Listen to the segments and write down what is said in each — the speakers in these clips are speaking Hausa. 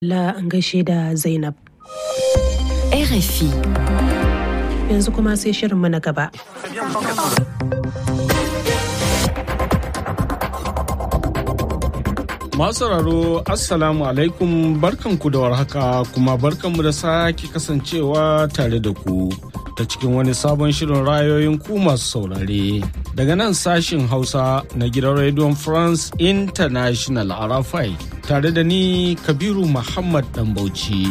La an gaishe da Zainab. RFI. Yanzu kuma sai shirinmu na gaba. Masu sauraro Assalamu alaikum barkanku da warhaka kuma barkanmu da sake kasancewa tare da ku ta cikin wani sabon shirin rayoyin ku masu saurare. Daga nan sashin Hausa na gidan Radio France International Arafai tare da ni Kabiru Muhammad Dambauci.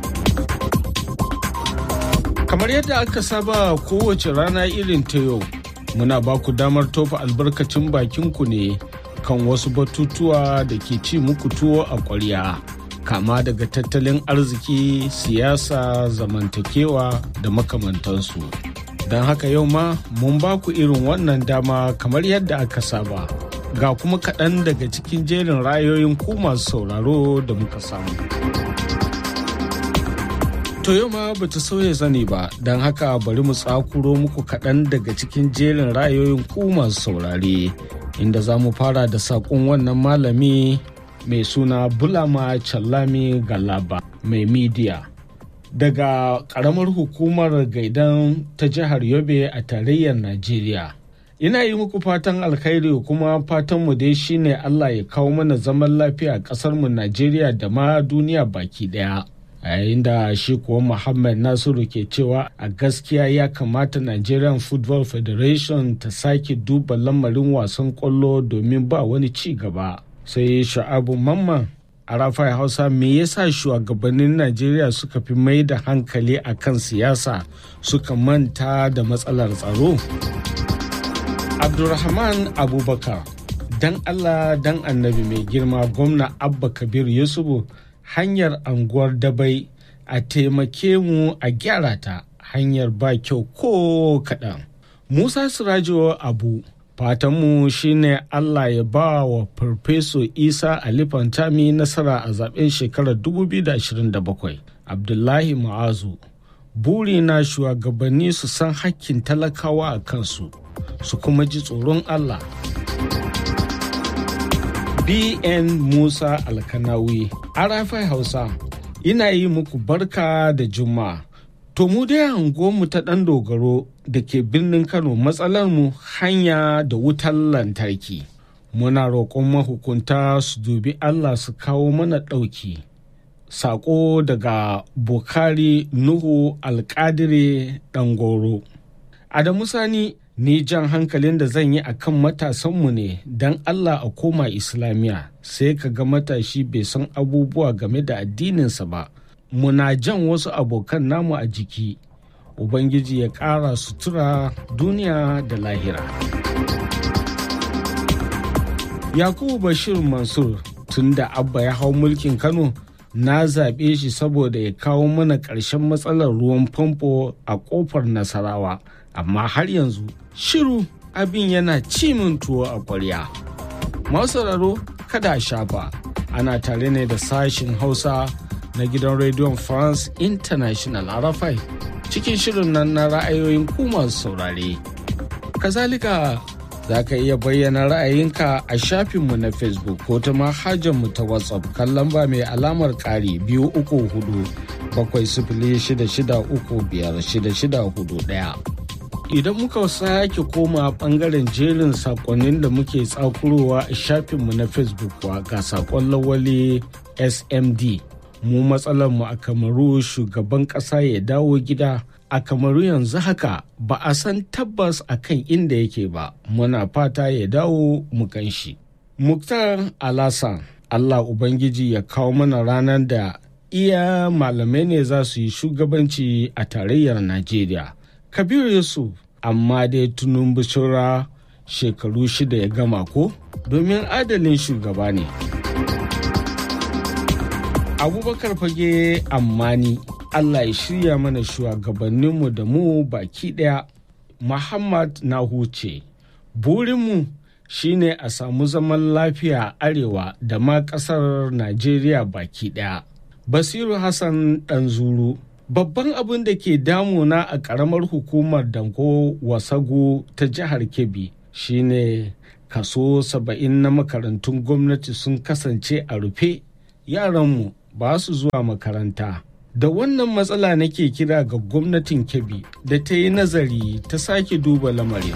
Kamar yadda aka saba kowace rana irin ta yau, muna ba ku damar tofa albarkacin bakinku ne. kan wasu batutuwa da ke ci muku tuwo a ƙwarya kama daga tattalin arziki siyasa zamantakewa da makamantansu don haka yau ma mun ba ku irin wannan dama kamar yadda aka saba ga kuma kaɗan daga cikin jerin rayoyin ku masu sauraro da muka samu To yau ma ba ta sauya zane ba don haka bari mu tsakuro muku kaɗan daga cikin jerin rayoyin ku masu saurare inda za mu fara da saƙon wannan malami mai suna bulama challami galaba mai midiya daga ƙaramar hukumar gaidan ta jihar yobe a tarayyar najeriya ina yi muku fatan alkhairi kuma fatanmu dai shine allah ya kawo mana zaman lafiya a ƙasarmu najeriya da ma duniya baki ɗaya a yayin da shi kuwa muhammad nasiru ke cewa a gaskiya ya kamata nigerian football federation ta sake duba lamarin wasan kwallo domin ba wani ci gaba sai sha'abu mamman a rafai hausa me yasa shugabannin najeriya suka fi mai da hankali a kan siyasa suka manta da matsalar tsaro abdulrahman abubakar dan allah dan annabi mai girma gwamna abba kabir yusufu hanyar anguwar dabai a taimake mu a gyara ta hanyar ba kyau ko kaɗan. Musa Sirajo Abu fatanmu shine Allah ya ba wa Farfeso Isa Ali Fantami nasara a zaben shekarar 2027. Abdullahi Ma'azu buri na shugabanni su san hakkin talakawa a kansu su kuma ji tsoron Allah. BN Musa Alkanawi, Arafai Hausa, ina yi muku barka da Juma'a. To mu dai mu ta ɗan dogaro da ke birnin Kano matsalar mu hanya da wutar lantarki. Muna roƙon mahukunta su dubi Allah su kawo mana ɗauki. Saƙo daga Bukari Nuhu Alƙadire Ɗangoro. Adamu Sani ni jan hankalin da zan yi a kan matasanmu ne don Allah a koma Islamiyya sai ka ga matashi bai san abubuwa game da addininsa ba. Muna jan wasu abokan namu a jiki, Ubangiji ya ƙara sutura duniya da lahira. Yakubu Bashir Mansur tun da Abba ya hau mulkin Kano na zaɓe shi saboda ya kawo mana ƙarshen matsalar ruwan famfo a ƙofar Nasarawa. amma har yanzu shiru abin yana cimin tuwo a kwarya. sauraro kada a shafa ana tare ne da sashin hausa na gidan rediyon france international arafai cikin shirin nan na ra'ayoyin ku masu saurare kazalika za ka iya bayyana ra'ayinka a shafinmu na facebook ko ta mu ta whatsapp kan lamba mai alamar ƙari biyu uku hudu bakwai sifili shida shida uku biyar shida shida hudu ɗaya. idan muka sake koma bangaren jerin sakonnin da muke tsakurowa a shafinmu na facebook wa ga sakon lawali smd mu mu a kamaru shugaban kasa ya dawo gida a kamaru yanzu haka ba a san tabbas a kan inda yake ba muna fata ya dawo mu shi. muktar alasan allah ubangiji ya kawo mana ranar da iya malamai ne za su yi shugabanci a tarayyar najeriya kabiru yusuf amma dai tunun bishira shekaru shida ya gama ko domin adalin shugaba ne abubakar fage ammani allah ya shirya mana shugabanninmu da mu baki daya muhammad na huce burinmu shine a samu zaman lafiya arewa da ma kasar najeriya baki daya basiru hassan ɗanzuru babban abin da ke damuna a ƙaramar hukumar danko wasago ta jihar kebbi shine kaso saba'in na makarantun gwamnati sun kasance a rufe yaranmu ba su zuwa makaranta da wannan matsala nake kira ga gwamnatin kebbi da ta yi nazari ta sake duba lamarin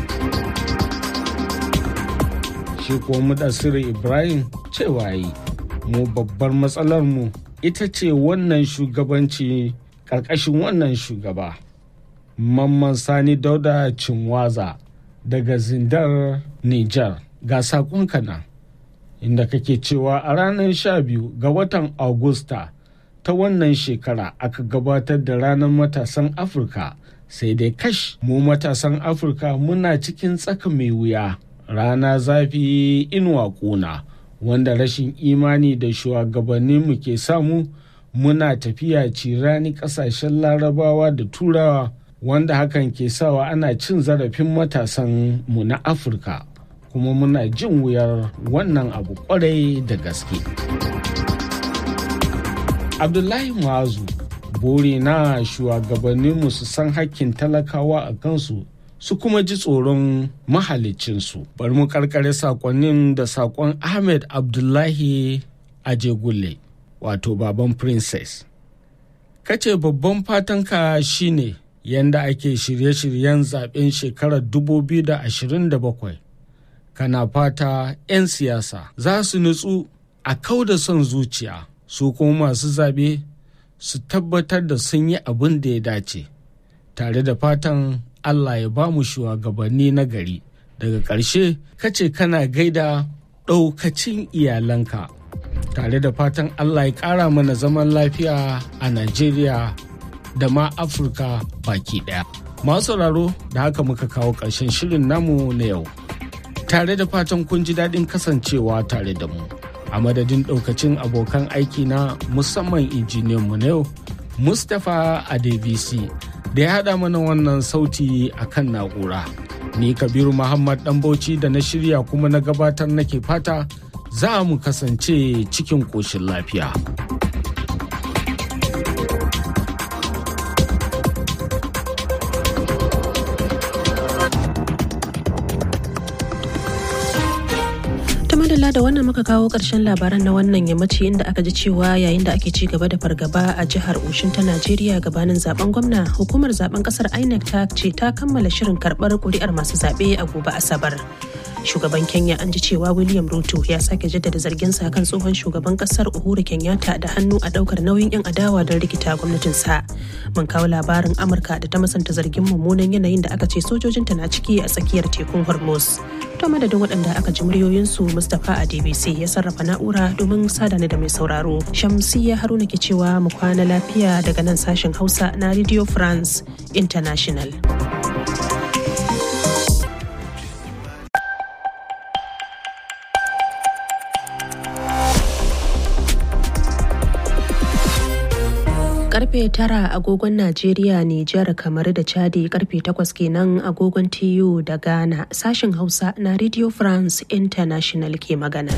shi kuwa mudassiru ibrahim cewa yi mu babbar matsalar mu ita ce wannan shugabanci ƙarƙashin wannan shugaba mamman sani dauda cinwaza daga zindar niger ga saƙonka nan inda kake cewa a ranar 12 ga watan Agusta ta wannan shekara aka gabatar da ranar matasan Afirka sai dai kash mu matasan Afirka muna cikin tsaka mai wuya rana zafi inuwa kuna wanda rashin imani da shugabanninmu ke samu muna tafiya cirani kasashen larabawa da turawa wanda hakan ke sawa ana cin zarafin matasan mu na Afirka kuma muna jin wuyar wannan abu kwarai da gaske. Abdullahi Muazu bore na shugabanninmu su san hakkin talakawa a kansu su kuma ji tsoron mahalicinsu. Bari mu karkare sakonnin da sakon Ahmed Abdullahi Ajegulle wato baban Princess. Kace babban fatanka shine yanda ake shirye-shiryen zaben shekarar 2027. kana fata 'yan siyasa za su nutsu a kau da son zuciya su kuma masu zaɓe su tabbatar da sun yi abin da ya dace tare da fatan allah ya ba mu shugabanni na gari daga ƙarshe kace kana gaida ɗaukacin iyalanka tare da fatan allah ya ƙara mana zaman lafiya a najeriya da ma afirka baki ɗaya masu sauraro da haka muka kawo ƙarshen shirin namu na yau tare da fatan kun ji daɗin kasancewa tare da mu a madadin ɗaukacin abokan aiki na musamman injiniyan mu na yau mustapha adebisi da ya haɗa mana wannan sauti a kan na'ura ni kabiru muhammad ɗan bauchi da na shirya kuma na gabatar nake fata za mu kasance cikin ƙoshin lafiya. madalla da wannan muka kawo ƙarshen labaran na wannan yammaci inda aka ji cewa yayin da ake ci gaba da fargaba a jihar Oshin ta Najeriya gabanin zaben gwamna hukumar zaben kasar INEC ta ce ta kammala shirin karɓar kuri'ar masu zaɓe a gobe Asabar. Shugaban Kenya an ji cewa William Ruto ya sake jaddada zarginsa kan tsohon shugaban kasar Uhuru Kenyatta da hannu a ɗaukar nauyin 'yan adawa don rikita gwamnatinsa. Mun kawo labarin Amurka da ta masanta zargin mummunan yanayin da aka ce sojojinta na ciki a tsakiyar tekun Hormuz. To madadin waɗanda aka ji muryoyinsu Mustapha a DBC ya sarrafa na'ura domin sadana da mai sauraro. Shamsiyya Haruna ke cewa mu kwana lafiya daga nan sashen Hausa na Radio France International. karfe tara agogon Najeriya, Nijar, kamar da Chadi karfe takwas kenan agogon TU da Ghana sashen Hausa na Radio France International ke magana.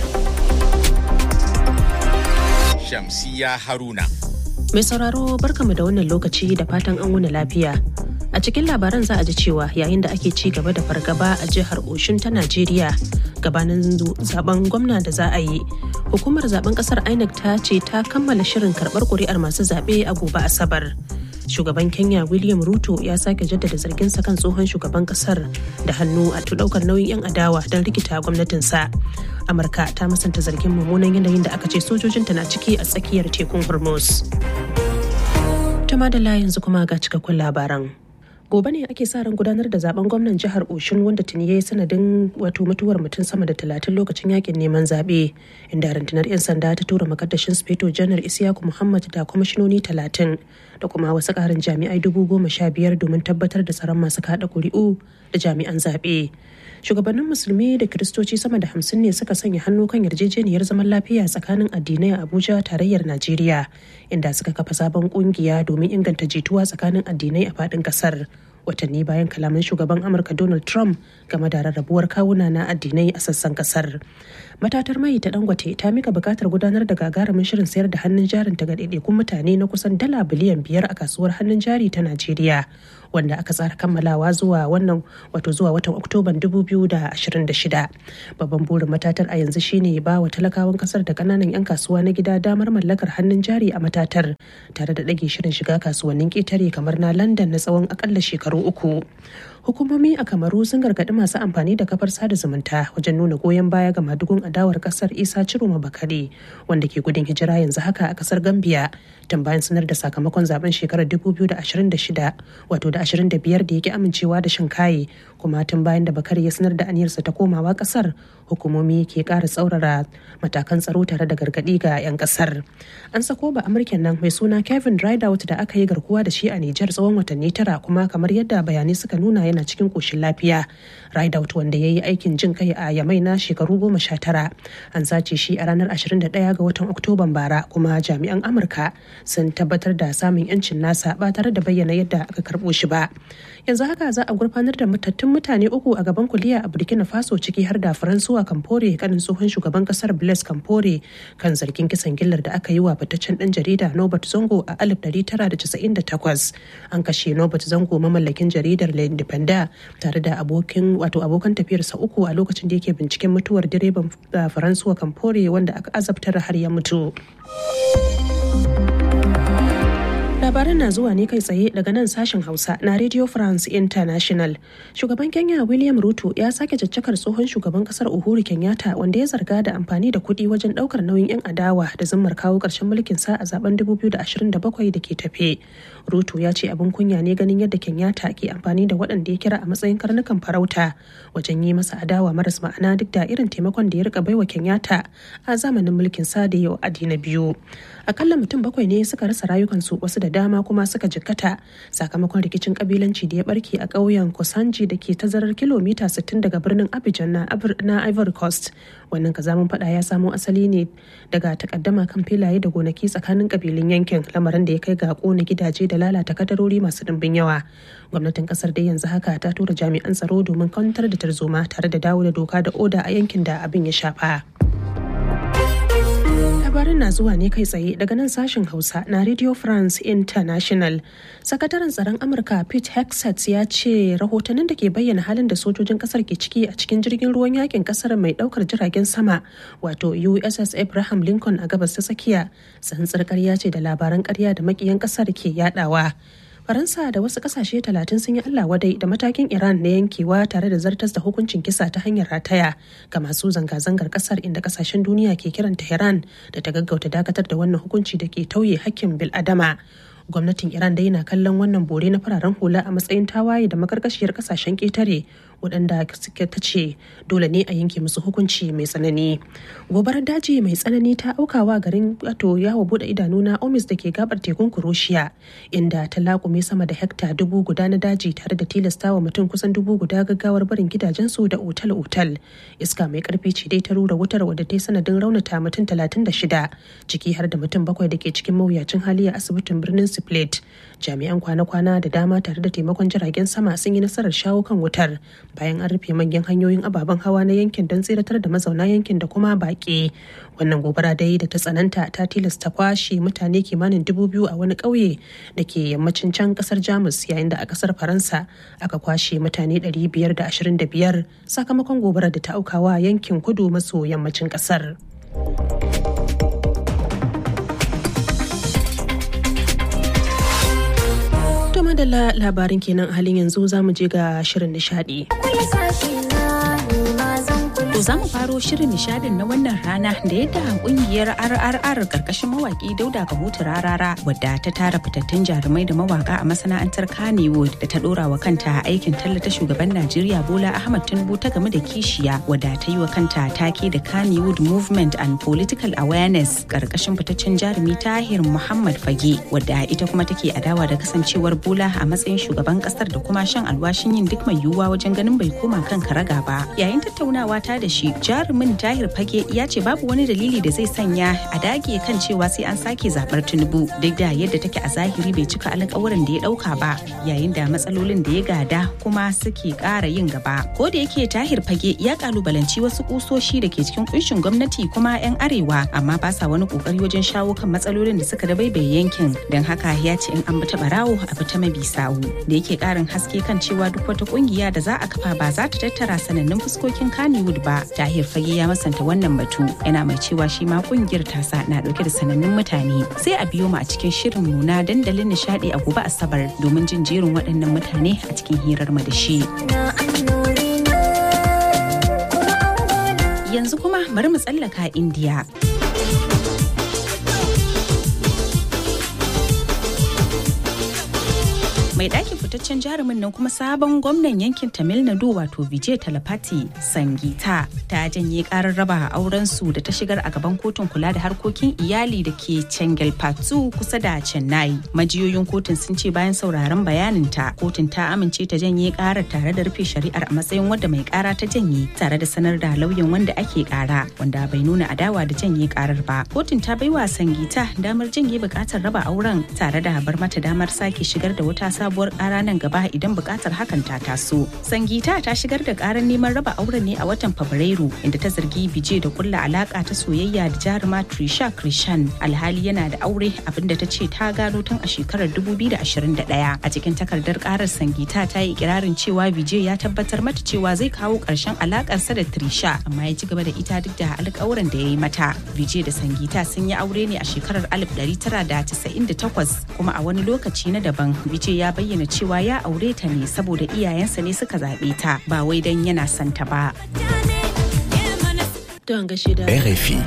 Shamsiya Haruna. Mai sauraro barkamu da wannan lokaci da fatan an wuni lafiya. A cikin labaran za a ji cewa yayin da ake ci gaba da fargaba a jihar Oshun ta Najeriya gabanin zaben gwamna da za a yi. Hukumar zaben kasar INEC ta ce ta kammala shirin karbar kuri'ar masu zaɓe a gobe Asabar. Shugaban Kenya William Ruto ya sake jaddada zarginsa kan tsohon shugaban kasar da hannu a ɗaukar nauyin 'yan adawa don rikita gwamnatinsa. Amurka ta musanta zargin mummunan yanayin da aka ce sojojinta na ciki a tsakiyar tekun Hormuz. Tama da yanzu kuma ga cikakkun labaran. gobe ne ake sa ran gudanar da zaben gwamnan jihar oshun wanda tuni ya yi sanadin wato mutuwar mutum sama da talatin lokacin yakin neman zaɓe inda rundunar 'yan sanda ta tura makaddashin speto janar isiyaku muhammad da kwamishinoni talatin da kuma wasu ƙarin jami'ai dubu goma sha biyar domin tabbatar da tsaron masu kaɗa ƙuri'u da jami'an zaɓe shugabannin musulmi da kiristoci sama da hamsin ne suka sanya hannu kan yarjejeniyar zaman lafiya tsakanin addinai a abuja tarayyar najeriya inda suka kafa sabon kungiya domin inganta jituwa tsakanin addinai a faɗin ƙasar watanni bayan kalaman shugaban amurka donald trump game da rarrabuwar kawuna na addinai a sassan kasar matatar mai ta dangote ta mika bukatar gudanar da gagarumin shirin sayar da hannun jarin ta ga ɗaiɗaikun mutane na kusan dala biliyan biyar a kasuwar hannun jari ta najeriya wanda aka tsara kammalawa zuwa wannan wato zuwa watan oktoban 2026 babban burin matatar a yanzu shine ba wa talakawan kasar da kananan 'yan kasuwa na gida damar mallakar hannun jari a matatar tare da ɗage shirin shiga kasuwannin ƙetare kamar na london na tsawon akalla shekaru uku hukumomi a kamaru sun gargaɗi masu amfani da kafar sada zumunta wajen nuna goyon baya ga madugun adawar kasar isa ciroma bakare wanda ke gudun hijira yanzu haka a kasar gambia tun bayan sanar da sakamakon zaben shekarar 2026 wato da 25 da yake amincewa da shinkaye kuma tun bayan da bakare ya sanar da aniyarsa ta komawa kasar hukumomi ke ƙara tsaurara matakan tsaro tare da gargaɗi ga 'yan kasar an sako ba amurken nan mai suna kevin rideout da aka yi garkuwa da shi a nijar tsawon watanni tara kuma kamar yadda bayanai suka nuna yana cikin koshin lafiya rideout wanda ya yi aikin jin kai a yamai na shekaru goma sha tara an sace shi a ranar 21 ga watan oktoban bara kuma jami'an amurka sun tabbatar da samun yancin nasa ba tare da bayyana yadda aka karbo shi ba yanzu haka za a gurfanar da matattun mutane uku a gaban kuliya a burkina faso ciki har da faransuwa kamfore kanin tsohon shugaban kasar blaise kamfore kan zargin kisan gillar da aka yi wa fitaccen dan jarida nobert zongo a 1998 an kashe nobert zongo mamallakin jaridar le independent tare da abokin wato abokan tafiyarsa uku a lokacin da yake binciken mutuwar direban faransuwa kamfore wanda aka azabtar har ya mutu labaran na zuwa ne kai tsaye daga nan sashen hausa na radio france international shugaban kenya william ruto ya sake caccakar tsohon shugaban kasar uhuru kenyatta wanda ya zarga da amfani da kuɗi wajen ɗaukar nauyin 'yan adawa da zimmar kawo ƙarshen mulkin sa a zaben 2027 da ke tafe ruto ya ce abin kunya ne ganin yadda kenyatta ke amfani da waɗanda ya kira a matsayin karnukan farauta wajen yi masa adawa maras ma'ana duk da irin taimakon da ya rika baiwa kenyatta a zamanin mulkin sa da yau adi na biyu akalla mutum bakwai ne suka rasa rayukansu wasu da dama kuma suka jikkata sakamakon rikicin kabilanci da ya barke a ƙauyen kosanji da ke tazarar kilomita 60 daga birnin abidjan na ivory coast wannan kazamin fada ya samo asali ne daga takaddama kan filaye da gonaki tsakanin kabilun yankin lamarin da ya kai ga kona gidaje da lalata kadarori masu dimbin yawa gwamnatin kasar dai yanzu haka ta tura jami'an tsaro domin kwantar da tarzoma tare da dawo da doka da oda a yankin da abin ya shafa. labarin na zuwa ne kai tsaye daga nan sashen hausa na radio france international sakataren tsaron amurka pete hexet ya ce rahotannin da ke bayyana halin da sojojin kasar ke ciki a cikin jirgin ruwan yakin kasar mai daukar jiragen sama wato uss abraham lincoln a gabas ta tsakiya tsantsar karya ce da labaran karya da makiyan kasar ke yadawa faransa da wasu kasashe talatin sun yi allah wadai da matakin iran na yankewa tare da zartas da hukuncin kisa ta hanyar rataya ga masu zanga-zangar kasar inda kasashen duniya ke kiran tehran da ta gaggauta dakatar da wannan hukunci da ke tauye hakkin bil'adama gwamnatin iran dai na kallon wannan bore na fararen hula a matsayin tawaye da makarkashiyar kasashen ketare waɗanda suke ta ce dole ne a yanke musu hukunci mai tsanani gobarar daji mai tsanani ta aukawa garin wato yawo bude idanu na omis da ke gabar tekun kuroshiya inda ta lakume sama da hekta dubu guda na daji tare da tilastawa mutum kusan dubu guda gaggawar barin gidajensu da otal-otal iska mai karfi ce dai ta rura wutar wadda ta yi sanadin raunata mutum talatin da shida ciki har da mutum bakwai da ke cikin mawuyacin hali a asibitin birnin split jami'an kwana-kwana da dama tare da taimakon jiragen sama sun yi nasarar shawo kan wutar bayan an rufe manyan hanyoyin ababen hawa na yankin don tseratar da mazauna yankin da kuma baƙi wannan gobara dai da ta tsananta ta tilasta kwashe mutane kimanin dubu biyu a wani ƙauye da ke yammacin can ƙasar jamus yayin da a ƙasar faransa aka kwashe mutane 525 sakamakon gobarar da ta aukawa yankin kudu maso yammacin ƙasar. To madalla labarin kenan halin yanzu za mu je ga shirin nishadi. To za mu faro shirin nishadin na wannan rana da yadda kungiyar RRR karkashin mawaki Dauda Kahutu Rarara wadda ta tara fitattun jarumai da mawaka a masana'antar Kannywood da ta dora wa kanta aikin tallata shugaban Najeriya Bola Ahmad Tinubu ta game da kishiya wadda ta yi wa kanta take da Kannywood Movement and Political Awareness karkashin fitaccen jarumi Tahir Muhammad Fage wadda ita kuma take adawa da kasancewar Bola a matsayin shugaban kasar da kuma shan alwashin yin duk mai yiwuwa wajen ganin bai koma kan karaga ba. Yayin tattaunawa ta da shi jarumin tahir fage ya ce babu wani dalili da zai sanya a dage kan cewa sai an sake zabar tinubu duk da yadda take a zahiri bai cika alƙawarin da ya ɗauka ba yayin da matsalolin da ya gada kuma suke ƙara yin gaba ko da yake tahir fage ya kalubalanci wasu kusoshi da ke cikin kunshin gwamnati kuma 'yan arewa amma ba sa wani kokari wajen shawo kan matsalolin da suka dabaibaye yankin don haka ya ce in an bi ta barawo a bi ta mabi sawu da yake ƙarin haske kan cewa duk wata kungiya da za a kafa ba za ta tattara sanannun fuskokin Kannywood ba. Tahir Fage ya masanta wannan batu yana mai cewa shi ma kungiyar tasa na dauke da sanannun mutane. Sai a biyo mu a cikin shirin mu na dandalin nishadi a gobe Asabar domin jin jerin waɗannan mutane a cikin hirar mu da shi. Yanzu kuma bari mu tsallaka Indiya. mai ɗakin fitaccen jarumin nan kuma sabon gwamnan yankin tamil nadu wato vijay talapati sangita ta janye karar raba auren su da ta shigar a gaban kotun kula da harkokin iyali da ke chengalpattu kusa da chennai majiyoyin kotun sun ce bayan sauraron bayanin ta kotun ta amince ta janye karar tare da rufe shari'ar a matsayin wadda mai kara ta janye tare da sanar da lauyan wanda ake kara wanda bai nuna adawa da janye karar ba kotun ta baiwa sangita damar janye bukatar raba auren tare da bar mata damar sake shigar da wata sabuwar kara nan gaba idan bukatar hakan ta taso. Sangita ta shigar da karar neman raba auren ne a watan Fabrairu inda ta zargi Bije da kulla alaka ta soyayya da jaruma Trisha Krishan alhali yana da aure abinda ta ce ta gano tun a shekarar 2021. A cikin takardar karar Sangita ta yi ikirarin cewa Bije ya tabbatar mata cewa zai kawo karshen alakarsa da Trisha amma ya ci gaba da ita duk da alƙawuran da ya yi mata. Bije da Sangita sun yi aure ne a shekarar 1998 kuma a wani lokaci na daban Bije ya bayyana cewa ya aure ta ne saboda iyayensa ne suka zaɓe ta ba wai don yana son ta ba. Don gashi da RFI.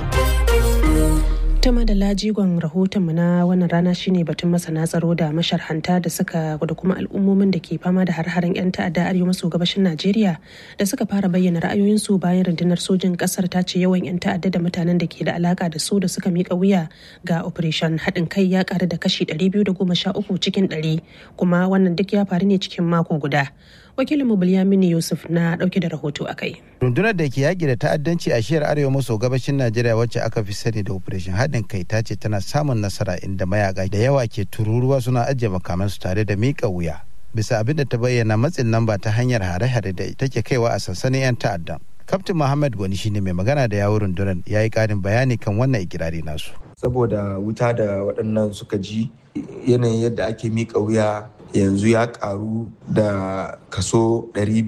ta da lajigon rahotonmu na wannan rana shine batun masana tsaro da masharhanta da suka da kuma al'ummomin da ke fama da har-haren 'yan ta'adda arewa maso gabashin najeriya da suka fara bayyana ra'ayoyinsu bayan rundunar sojin kasar ta ce yawan 'yan ta'adda da mutanen da ke da alaka da su da suka mika wuya ga operation haɗin kai ya ƙaru da kashi 213 cikin 100 kuma wannan duk ya faru ne cikin mako guda wakilinmu Bilyamini Yusuf na dauke da rahoto a kai. Rundunar da ke yaƙi da ta'addanci a shiyar arewa maso gabashin Najeriya wacce aka fi sani da Operation haɗin kai ta ce tana samun nasara inda mayaka da yawa ke tururuwa suna ajiye makamansu tare da miƙa wuya. Bisa abin da ta bayyana matsin lamba ta hanyar hare-hare da take kaiwa a sansanin 'yan ta'addan. Kaftin Muhammad Gwani shine mai magana da yawun rundunar ya yi ƙarin bayani kan wannan ikirari nasu. Saboda wuta da waɗannan suka ji yanayin yadda ake miƙa wuya yanzu ya karu da kaso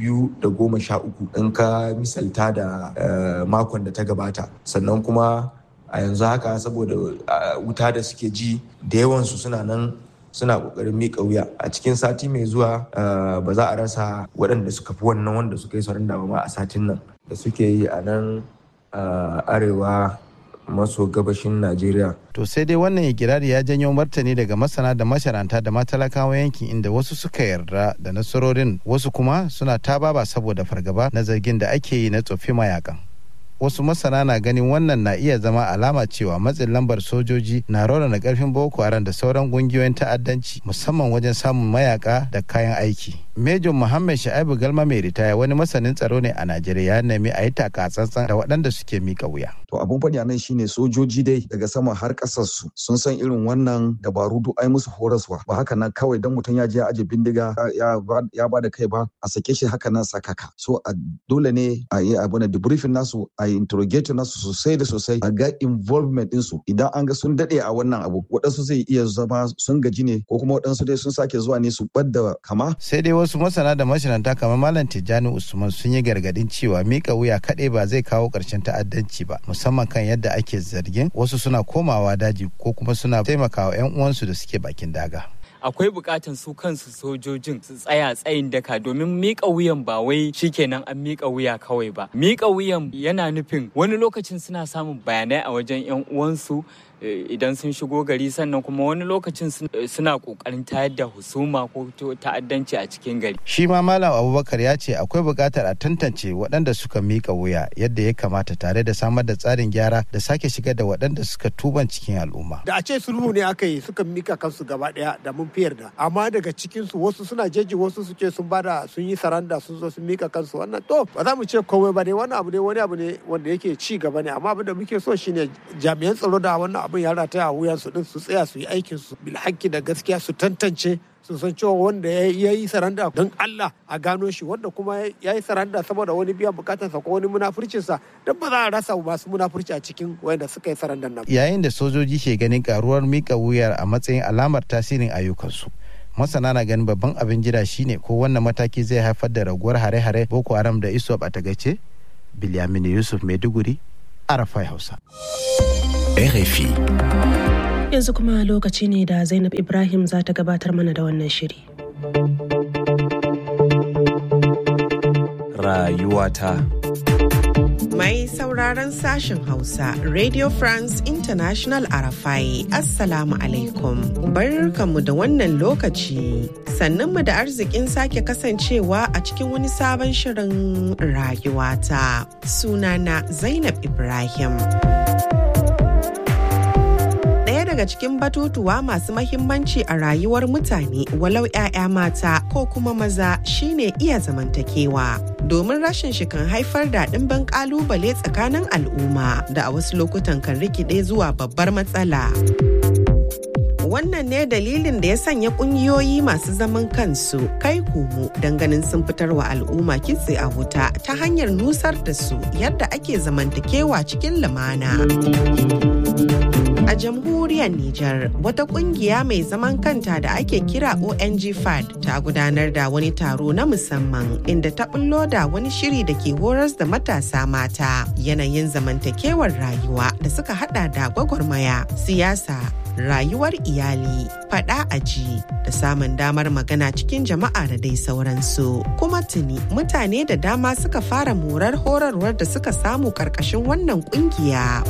213 in ka misalta da makon da ta gabata sannan kuma a yanzu haka saboda wuta da suke ji da yawansu suna nan suna kokarin miƙa wuya a cikin sati mai zuwa ba za a rasa waɗanda suka fi wannan wanda suka yi sauran da ma a satin nan da suke yi a nan arewa maso gabashin Najeriya. To sai dai wannan ikirari ya janyo martani daga masana da masharanta da matalakawa yankin inda wasu suka yarda da nasarorin wasu kuma suna tababa saboda fargaba na zargin da ake yi na tsofi mayakan. Wasu masana na ganin wannan na iya zama alama cewa matsin lambar sojoji na raunana karfin Boko Haram da sauran kungiyoyin ta'addanci musamman wajen samun mayaka da kayan aiki. Major Muhammad Sha'ibu Galma mai ritaya wani masanin tsaro ne a Najeriya ya nemi a yi taka tsantsan da waɗanda suke mika wuya. To abun faɗi nan shine sojoji dai daga sama har ƙasar su sun san irin wannan dabaru duk ai musu horaswa ba haka nan kawai dan mutum ya je ya aje bindiga ya ba da kai ba a sake shi haka nan sakaka. So a dole ne a yi abu na debriefing nasu a yi interrogate nasu sosai da sosai a ga involvement ɗinsu idan an ga sun daɗe a wannan abu waɗansu zai iya zama sun gaji ne ko kuma waɗansu dai sun sake zuwa ne su ɓadda kama. Sai dai wasu masana da mashinanta kamar Malam Tijjani Usman sun yi gargadin cewa mika wuya kaɗai ba zai kawo ƙarshen ta'addanci ba musamman kan yadda ake zargin wasu suna komawa daji ko kuma suna taimakawa 'yan uwansu da suke bakin daga. akwai bukatan su kansu sojojin su tsaya tsayin daka domin mika wuyan ba wai shikenan an mika wuya kawai ba mika wuyan yana nufin wani lokacin suna samun bayanai a wajen yan uwansu idan sun shigo gari sannan kuma wani lokacin suna kokarin tayar da husuma ko ta'addanci a cikin gari. Shi ma Malam Abubakar ya ce akwai buƙatar a tantance waɗanda suka mika wuya yadda ya kamata tare da samar da tsarin gyara da sake shigar da waɗanda suka tuban cikin al'umma. Da a ce sulhu ne aka yi suka mika kansu gaba ɗaya da mun fiyar da amma daga cikin su wasu suna jeji wasu su ce sun bada sun yi saranda sun zo sun mika kansu wannan to ba za mu ce komai ba ne wannan abu ne wani abu ne wanda yake ci gaba ne amma abin da muke so shine jami'an tsaro da wannan abin ya rataya a wuyan su din su tsaya su yi aikin su bil da gaskiya su tantance sun san cewa wanda ya yi saranda don Allah a gano shi wanda kuma ya yi saranda saboda wani biyan bukatarsa ko wani munafurcinsa don ba za a rasa masu munafurci a cikin wanda suka yi sarandan nan. Yayin da sojoji ke ganin karuwar mika wuyar a matsayin alamar tasirin ayyukansu. masana na ganin babban abin jira shine ko wannan mataki zai haifar da raguwar hare-hare boko haram da isop a tagace bilyamini yusuf maiduguri arafai hausa rfi yanzu kuma lokaci ne da zainab ibrahim za ta gabatar mana da wannan shiri rayuwata Mai sauraron sashen Hausa, Radio France International Arafai, Assalamu alaikum. Barkanmu da wannan lokaci. Sannanmu da arzikin sake kasancewa a cikin wani sabon shirin rayuwata. Sunana Zainab Ibrahim. daga cikin batutuwa masu mahimmanci a rayuwar mutane walau 'ya'ya mata ko kuma maza shine iya zamantakewa domin rashin shi kan haifar da ɗimbin ƙalubale tsakanin al'umma da a wasu lokutan kan rikide zuwa babbar matsala. wannan ne dalilin da ya sanya kungiyoyi masu zaman kansu kai komo ganin sun fitar wa al'umma kitse a wuta ta hanyar nusar da su yadda ake zamantakewa cikin lumana. A jamhuriyar Nijar, wata kungiya mai zaman kanta da ake kira ONG FAD ta gudanar da wani taro na musamman inda ta bullo da wani shiri da ke horas da matasa mata yanayin zamantakewar rayuwa da suka hada da gwagwarmaya, siyasa, rayuwar iyali, fada aji da samun damar magana cikin jama'a da dai sauransu. Kuma tuni mutane da dama suka fara morar horarwar da suka samu karkashin wannan kungiya.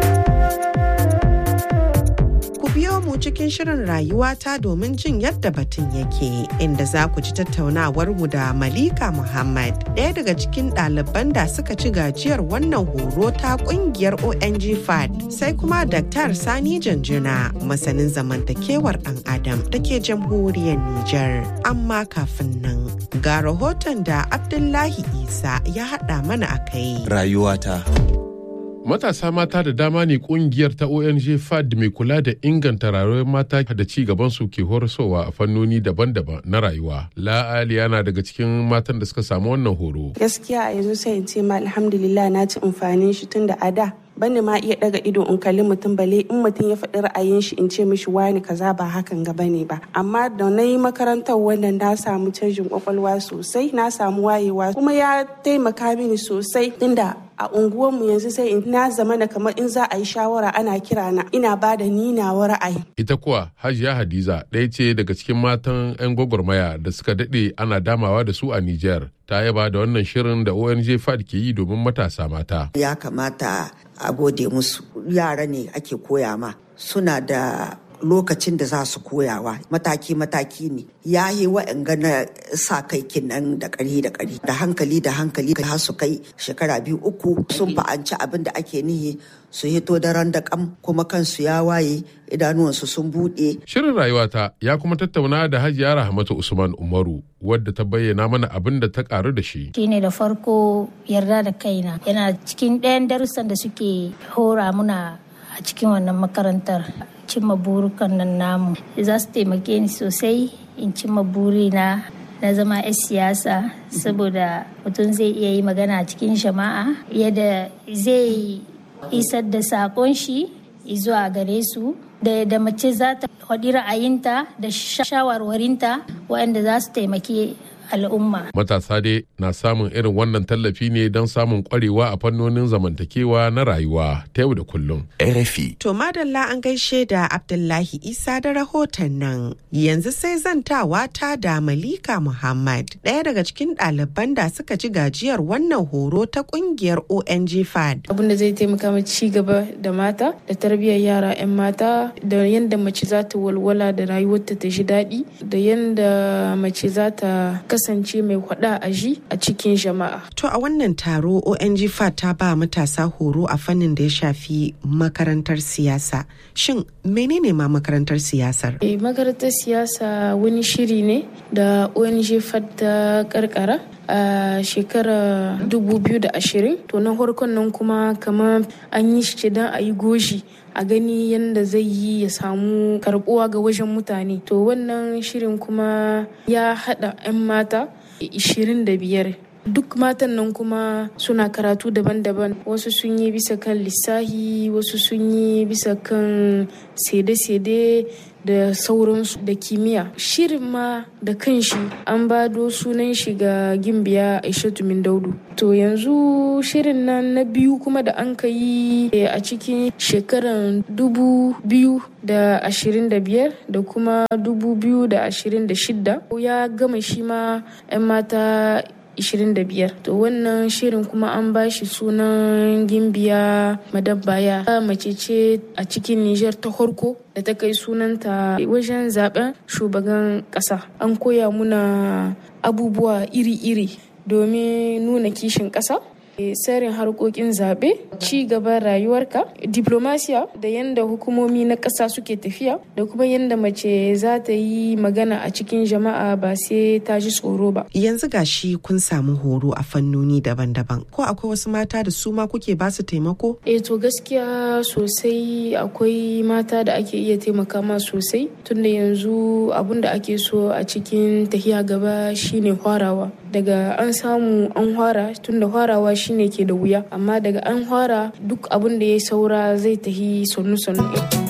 biyo mu cikin shirin rayuwata domin jin yadda batun yake inda za ku ji tattaunawar mu da Malika Muhammad ɗaya daga cikin ɗaliban da suka ci gajiyar wannan horo ta ƙungiyar ONG FAD sai kuma Dr. Sani Janjuna masanin zamantakewar ɗan Adam da ke jamhuriyar Nijar. Amma kafin nan ga rahoton da Abdullahi Isa ya haɗa mana a kai. Rayuwata. Matasa mata da dama ne kungiyar ta ONG FAD mai kula da inganta rayuwar mata da ci gaban su ke horaswa a fannoni daban-daban na rayuwa. La'ali yana daga cikin matan da suka samu wannan horo. Gaskiya a yanzu sai in ce ma alhamdulillah na ci amfanin shi tun da a da bani ma iya daga ido in kalli mutum bale in mutum ya faɗi ra'ayin shi in ce mishi wani kaza ba hakan ga bane ba amma da na yi makarantar wannan na samu canjin kwakwalwa sosai na samu wayewa kuma ya taimaka mini sosai tunda a unguwarmu yanzu sai in na zama na kamar in za a yi shawara ana kira na ina ba da ni nawa ra'ayi. Ita kuwa Hajiya Hadiza ɗaya ce daga cikin matan 'yan gwagwarmaya da suka daɗe ana damawa da su a Nijar. Ta yaba da wannan shirin da ONG FAD ke yi domin matasa mata. Ya kamata a gode musu yara ne ake koya ma suna da lokacin da za su koyawa mataki-mataki ne ya yi wa'anga na sa kai kinan da ƙari da ƙari da hankali da hankali har su kai shekara biyu uku sun fa'anci abin da ake nihi su hito daren da kam kuma kansu ya waye idanuwansu sun buɗe. Shirin rayuwata ya kuma tattauna da Hajiya Rahmatu Usman Umaru wadda ta bayyana mana abin da ta karu da shi. Shine da farko yarda da kaina yana cikin ɗayan darussan da suke hora muna a cikin wannan makarantar cimma burukan nan namu za su taimake ni sosai in cimma burina na zama 'yan siyasa saboda mutum zai iya yi magana a cikin jama'a yadda zai isar da sakon shi zuwa gare su da mace za ta faɗi ra'ayinta da shawarwarinta waɗanda za su taimaki al'umma. Matasa dai na samun irin wannan tallafi ne don samun kwarewa a fannonin zamantakewa na rayuwa ta yau da kullum. RFI. To madalla an gaishe da Abdullahi Isa da rahoton nan. Yanzu sai zantawa ta da Malika Muhammad, ɗaya daga cikin ɗaliban da suka ci gajiyar wannan horo ta ƙungiyar ONG FAD. Abin da zai taimaka mu ci gaba da mata da tarbiyyar yara 'yan mata da yadda mace za ta walwala da rayuwarta ta ji daɗi da yadda mace za ta kasance mai hwada a ji a cikin jama'a. To a wannan taro ONG FAT ta ba matasa horo a fannin da ya shafi makarantar siyasa. Shin menene ma makarantar siyasar? E, makarantar siyasa wani shiri ne da ONG FAT ta karkara a shekarar 2020 to na farkon nan kuma kamar an yi shi don a yi goshi a gani yadda zai yi ya samu karbuwa ga wajen mutane to wannan shirin kuma ya hada 'yan mata 25 duk matan nan kuma suna karatu daban-daban wasu sun yi bisa kan lissahi wasu sun yi bisa kan sede-sede da sauransu da kimiyya shirin ma da kanshi an bado sunan shi ga gimbiya aishatu min daudu to yanzu shirin nan na biyu kuma da an ka yi a cikin shekaran dubu biyu da ashirin da biyar da kuma dubu biyu da ashirin da shidda ya gama shi ma 'yan mata 25 to wannan shirin kuma an ba shi sunan gimbiya madabbaya mace ce a cikin Nijar ta horko da ta kai sunanta wajen zaben shugaban kasa an koya muna abubuwa iri-iri domin nuna kishin kasa tsarin harkokin zaɓe ci gaban rayuwarka diplomasiya da yadda hukumomi na ƙasa suke tafiya da kuma yadda mace za ta yi magana a cikin jama'a ba sai ta ji tsoro ba yanzu gashi kun samu horo a fannoni daban-daban ko akwai wasu mata da su ma kuke ba su taimako eh to gaskiya sosai akwai mata da ake iya taimaka ma sosai tunda yanzu abun da ake so a cikin tahiya gaba shine hwarawa daga an samu an hwara tunda hwarawa shine ke da wuya amma daga an fara duk abin da ya saura zai tahi sannu-sannu.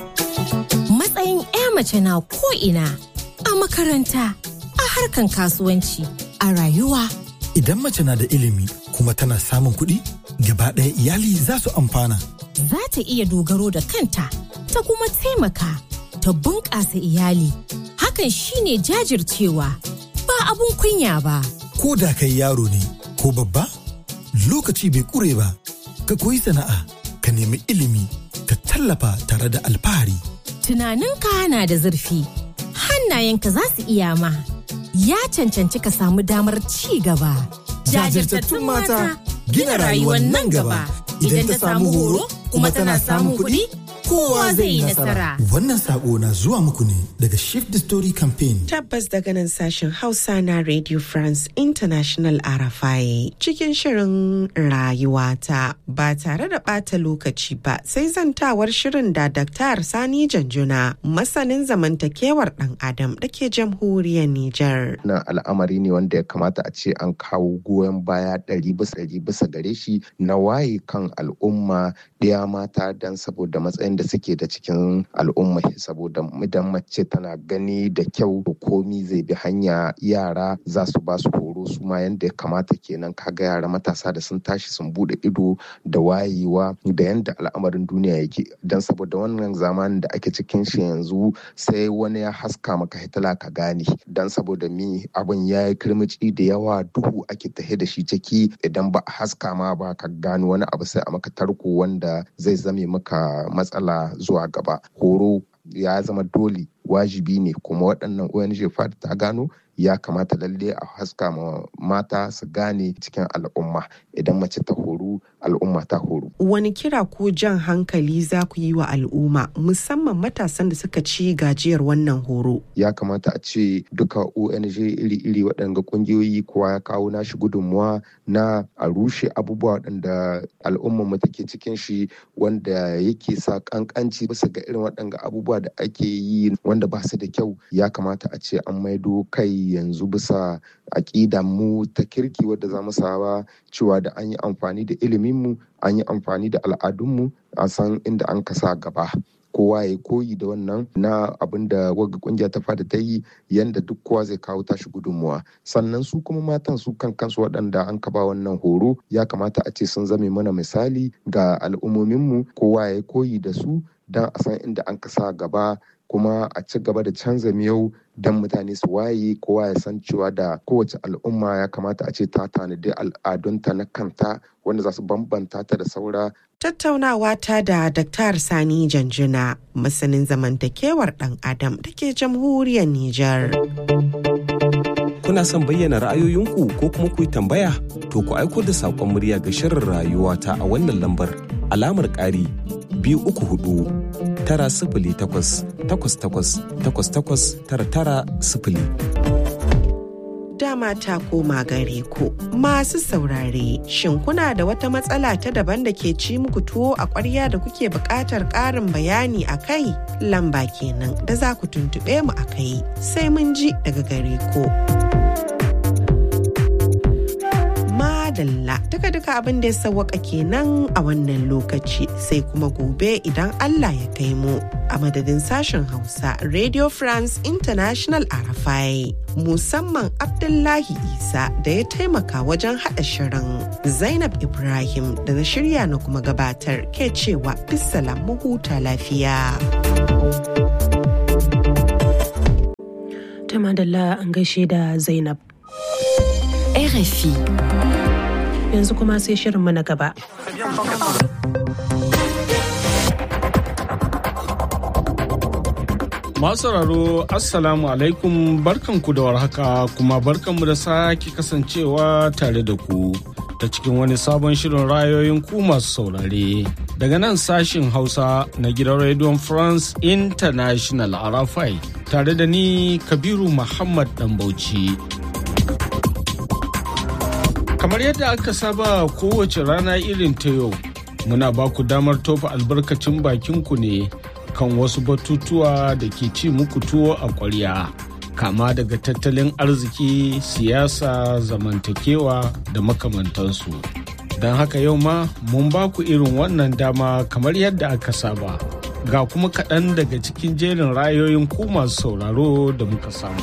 Matsayin 'ya mace na ko'ina a makaranta, a harkan kasuwanci, a rayuwa. Idan mace na da ilimi kuma tana samun kuɗi, gaba ɗaya iyali za su amfana. Za ta iya dogaro da kanta, ta kuma taimaka, ta bunƙasa iyali. Hakan shine jajircewa, ba abun kunya ba. Ko da kai yaro ne, ko babba? lokaci bai kure ba ka koyi sana'a ka nemi ilimi ka tallafa tare da alfahari. Tunaninka na da zurfi hannayenka za su iya ma ya cancanci ka samu damar ci gaba. Jajirtattun mata gina rayuwar nan gaba idan ta samu horo kuma tana samun kuɗi kowa zai yi nasara. Wannan sako na zuwa muku ne daga Shift the Story Campaign. Tabbas daga nan sashen Hausa na Radio France International RFI cikin shirin rayuwata ba tare da ɓata lokaci ba sai zantawar shirin da Dr. Sani Janjuna masanin zamantakewar ɗan Adam da ke jamhuriyar Nijar. Na al'amari ne wanda ya kamata a ce an kawo goyon baya ɗari bisa ɗari bisa gare shi na waye kan al'umma ɗaya mata don saboda matsayin da suke da cikin al'umma saboda idan mace tana gani da kyau komi zai bi hanya yara za su ba su horo su ma yanda ya kamata kenan kaga yara matasa da sun tashi sun bude ido da wayewa da yanda al'amarin duniya yake don saboda wannan zamanin da ake cikin shi yanzu sai wani ya haska maka hitila ka gane don saboda mi abin ya yi kirmici da yawa duhu ake tahe da shi ciki idan ba a haska ma ba ka gano wani abu sai a maka tarko wanda zai zame maka matsala zuwa gaba horo ya zama dole wajibi ne kuma waɗannan ONG FAD ta gano ya kamata lalle a haska ma mata su gane cikin al'umma idan mace ta horu al'umma ta horu. Wani kira ko jan hankali za ku yi wa al'umma musamman matasan da suka ci gajiyar wannan horo? Ya kamata a ce duka ONG iri-iri waɗanda ƙungiyoyi kowa ya kawo nashi gudunmuwa na a rushe abubuwa waɗanda al'umma mu take cikin shi wanda yake sa ƙanƙanci bisa ga irin waɗanda abubuwa da ake yi wanda ba su da kyau ya kamata a ce an maido kai yanzu bisa aƙidan mu ta kirki wadda za mu saba cewa da an yi amfani da ilimin mu an yi amfani da al'adunmu a san inda an kasa gaba kowa ya koyi da wannan na abin da wagga kungiya ta fada ta yi yanda duk kowa zai kawo tashi gudunmuwa sannan su kuma matan su kan kansu waɗanda an kaba wannan horo ya kamata a ce sun zame mana misali ga al'ummominmu kowa ya koyi da su don a san inda an kasa gaba kuma a ci gaba da canza miyau don mutane su waye kowa ya san cewa da kowace al'umma ya kamata a ce ta tanadi al'adunta na kanta wanda za su bambanta ta da saura Tattaunawa ta da Dr. Sani Janjuna, masanin zamantakewar ɗan Adam da ke jamhuriyar Nijar. Kuna son bayyana ra'ayoyinku ko kuma ku yi tambaya? To ku aiko da saƙon murya ga shirin rayuwa ta a wannan lambar alamar ƙari biyu uku hudu tara sifili takwas takwas takwas takwas takwas tara tara sifili. dama ta koma gare ku masu saurare shin kuna da wata matsala ta daban da ke ci muku tuwo a ƙwarya da kuke buƙatar ƙarin bayani a kai lamba kenan da za ku tuntuɓe mu a kai sai mun ji daga gare ku. madalla duka duka abin da ya sawwaka kenan a wannan lokaci sai kuma gobe idan Allah ya kai mu a madadin sashen Hausa Radio France International Arafai musamman Abdullahi Isa da ya taimaka wajen haɗa shirin Zainab Ibrahim da na shirya na kuma gabatar ke cewa bisalam mu huta lafiya. Ta madalla an gaishe da Zainab. RFI. Yanzu kuma sai shirinmu na gaba. Masu sauraro Assalamu alaikum barkanku da warhaka kuma barkanmu da sake kasancewa tare da ku ta cikin wani sabon shirin rayoyin ku masu saurare. Daga nan sashin Hausa na gidan Radio France International Arafai tare da ni Kabiru Muhammad Dambauci. Kamar yadda aka saba kowace rana irin ta yau, muna ba ku damar tofa albarkacin bakinku ne kan wasu batutuwa da ke ci muku tuwo a ƙwarya. Kama daga tattalin arziki, siyasa, zamantakewa da makamantansu. Don haka yau ma mun ba ku irin wannan dama kamar yadda aka saba. Ga kuma kaɗan daga cikin jerin rayoyin ku masu sauraro da muka samu.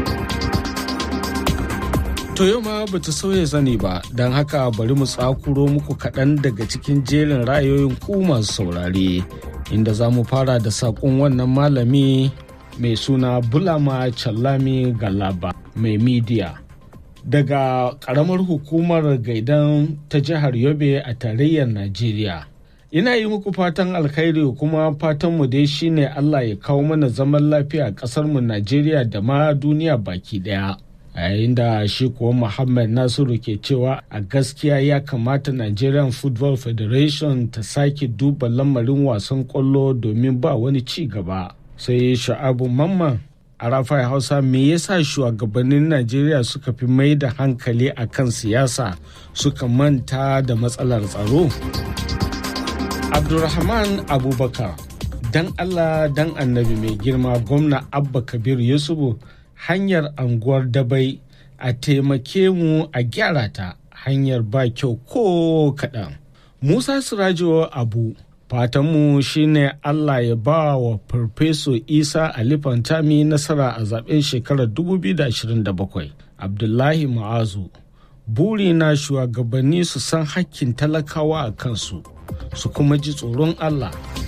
To yau ma bata sauya zani ba, don haka bari mu tsakuro muku kaɗan daga cikin jerin ra'ayoyin ku masu saurare, inda za mu fara da saƙon wannan malami mai suna Bulama Challami Galaba mai midiya. Daga ƙaramar hukumar gaidan ta jihar Yobe a tarayyar Najeriya. Ina yi muku fatan alkhairi kuma fatanmu dai shine Allah ya kawo mana zaman lafiya a ƙasarmu Najeriya da ma duniya baki ɗaya. a yayin da shi kuwa muhammad nasiru ke cewa a gaskiya ya kamata nigerian football federation ta sake duba lamarin wasan kwallo domin ba wani ci gaba sai sha'abu mamman a rafai hausa me yasa shugabannin najeriya suka fi mai da hankali a kan siyasa suka manta da matsalar tsaro abdulrahman abubakar dan allah dan annabi mai girma gwamna abba kabir yusufu hanyar anguwar dabai a taimake mu a gyara ta hanyar ba kyau ko kaɗan. Musa Sirajo Abu fatanmu shine Allah ya ba wa Farfeso Isa Ali Fantami nasara a zaben shekarar 2027. Abdullahi Ma'azu buri na shugabanni su san hakkin talakawa a kansu su kuma ji tsoron Allah.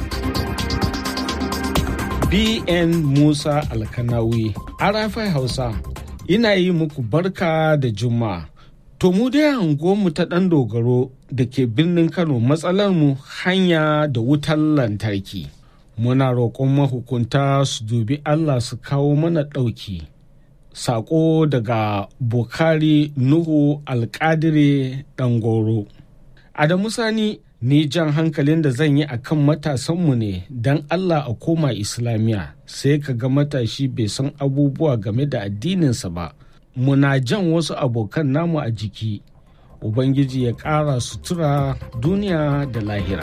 BN Musa Alkanawi, Arafai Hausa, ina yi muku barka da Juma'a. To mu dai mu ta ɗan dogaro da ke birnin Kano matsalar mu hanya da wutar lantarki. Muna roƙon mahukunta su dubi Allah su kawo mana ɗauki. Saƙo daga Bukari Nuhu Alƙadire Ɗangoro. Adamu Sani ni jan hankalin da zan yi a kan matasanmu ne don Allah a koma Islamiyya sai ka ga matashi bai san abubuwa game da addininsa ba. Muna jan wasu abokan namu a jiki, Ubangiji ya ƙara sutura duniya da lahira.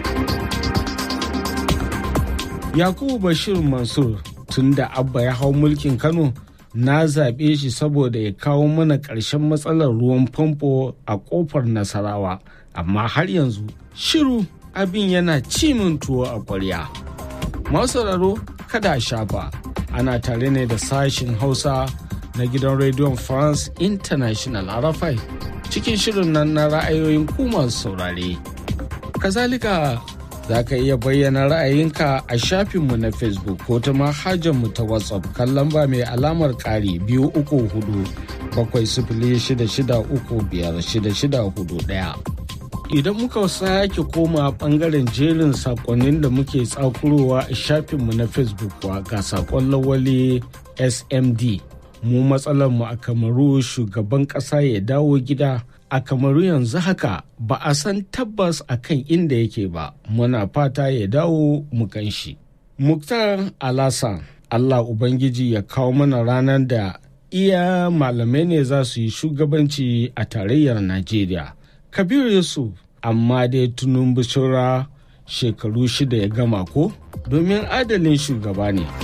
Yakubu Bashir Mansur tun da Abba ya hau mulkin Kano na zaɓe shi saboda ya kawo mana ƙarshen matsalar ruwan famfo a ƙofar Nasarawa. amma har yanzu shiru abin yana cimin tuwo a kwarya. Masu sauraro kada a shafa ana tare ne da sashin Hausa na gidan rediyon France International Arafai cikin shirin nan na ra'ayoyin ku masu saurare. Kazalika za ka iya bayyana ra'ayinka a shafinmu na Facebook ko ta mu ta WhatsApp kan lamba mai alamar ƙari biyu uku hudu bakwai sifili shida shida uku biyar shida shida hudu ɗaya. Idan muka sake koma bangaren jerin sakonnin da muke tsakurowa a shafinmu na Facebook wa ga sakon lawali SMD. Mu mu a kamaru shugaban ƙasa ya dawo gida a kamaru yanzu haka ba a san tabbas a kan inda yake ba muna fata ya dawo mu kan shi. Muktar Alasan Allah Ubangiji ya kawo mana ranar da iya malamai ne za su yi shugabanci a tarayyar Najeriya. Kabiru Yusuf amma dai tunun bishira shekaru shida ya gama ko domin adalin shugaba ne.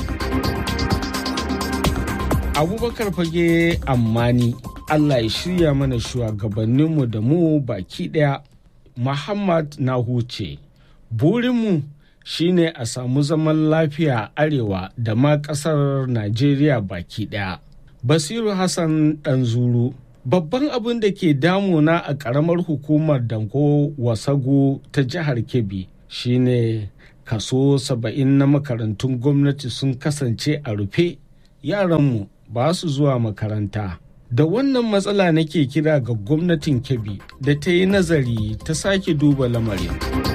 Abubakar fage ammani Allah ya shirya mana shugabanninmu da mu baki ɗaya. Muhammad na huce. Burinmu shine a samu zaman lafiya arewa da ma ƙasar Najeriya baki ɗaya. Basiru Hassan Ɗanzuru. Babban abin da ke damuna a ƙaramar hukumar Danko Wasago ta jihar Kebbi shine kaso saba'in na makarantun gwamnati sun kasance a rufe yaranmu ba su zuwa makaranta. Da wannan matsala nake kira ga gwamnatin Kebbi da ta yi nazari ta sake duba lamarin.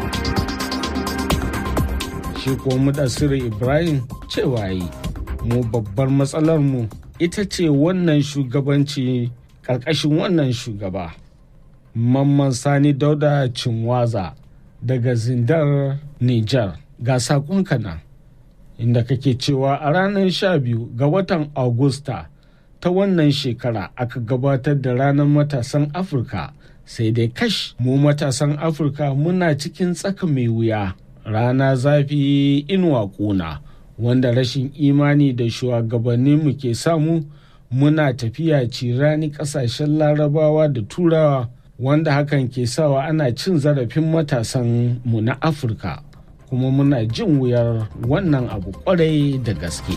Shi kuwa Mudassiru Ibrahim cewa yi, mu babbar matsalarmu ita ce wannan shugabanci ƙarƙashin wannan shugaba. Mamman Sani Dauda Cinwaza daga Zindar Nijar ga saƙonka nan inda kake cewa a ranar sha biyu ga watan Agusta ta wannan shekara aka gabatar da ranar matasan Afirka sai dai kash mu matasan Afirka muna cikin tsaka mai wuya rana zafi inuwa ƙuna wanda rashin imani da shugabanninmu ke samu muna tafiya cirani kasashen larabawa da turawa wanda hakan ke sawa ana cin zarafin matasan mu na afirka kuma muna jin wuyar wannan abu kwarai da gaske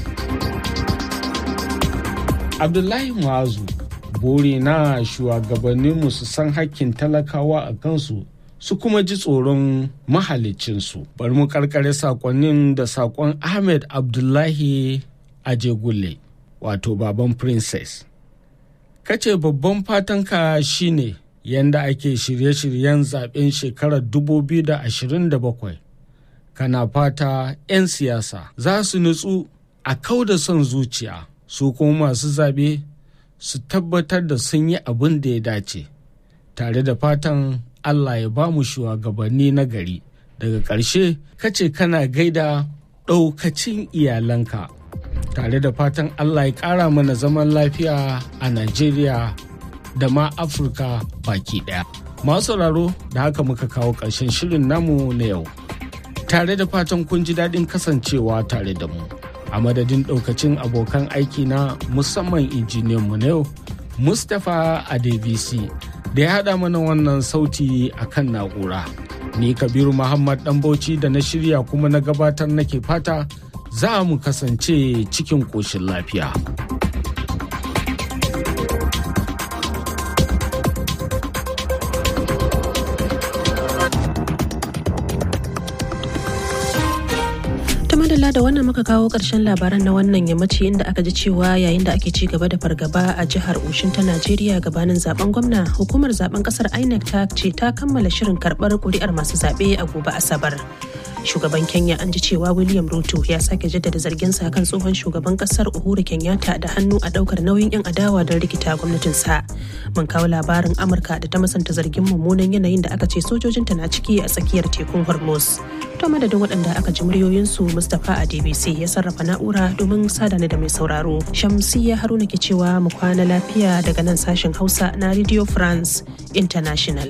abdullahi muazu bore na shugabanninmu su san hakkin talakawa a kansu su kuma ji tsoron mahalicinsu bari mu karkare sakonnin da sakon ahmed abdullahi ajegule wato baban princess kace babban fatanka shine yanda ake shirye-shiryen zaben shekarar 2027 kana fata 'yan siyasa za su nutsu a kau da son zuciya su kuma masu zaɓe su tabbatar da sun yi abin da ya dace tare da fatan allah ya ba mu shugabanni na gari daga ƙarshe kace kana gaida ɗaukacin iyalanka tare da fatan Allah ya ƙara mana zaman lafiya a Najeriya da ma Afirka baki ɗaya. Masu sauraro da haka muka kawo ƙarshen shirin namu na yau. Tare da fatan kun ji daɗin kasancewa tare da mu. A madadin ɗaukacin abokan aiki na musamman injiniyanmu na yau, Mustapha Adebisi da ya haɗa mana wannan sauti a kan na'ura. Ni Kabiru Muhammad Ɗanbauci da na shirya kuma na gabatar nake fata za mu kasance cikin ƙoshin lafiya. madalla da wannan muka kawo ƙarshen labaran na wannan yammaci inda aka ji cewa yayin da ake ci gaba da fargaba a jihar Oshin ta Najeriya gabanin zaben gwamna hukumar zaben kasar INEC ta ce ta kammala shirin karɓar ƙuri'ar masu zaɓe a gobe Asabar. Shugaban Kenya an ji cewa William Ruto ya sake jaddada zarginsa kan tsohon shugaban kasar Uhuru Kenyatta da hannu a ɗaukar nauyin 'yan adawa don rikita gwamnatinsa. Mun kawo labarin Amurka da ta masanta zargin mummunan yanayin da aka ce sojojinta na ciki a tsakiyar tekun Hormuz. To madadin waɗanda aka ji muryoyinsu Mustapha a DBC ya sarrafa na'ura domin sadana da mai sauraro. Shamsiyya Haruna ke cewa mu kwana lafiya daga nan sashen Hausa na Radio France International.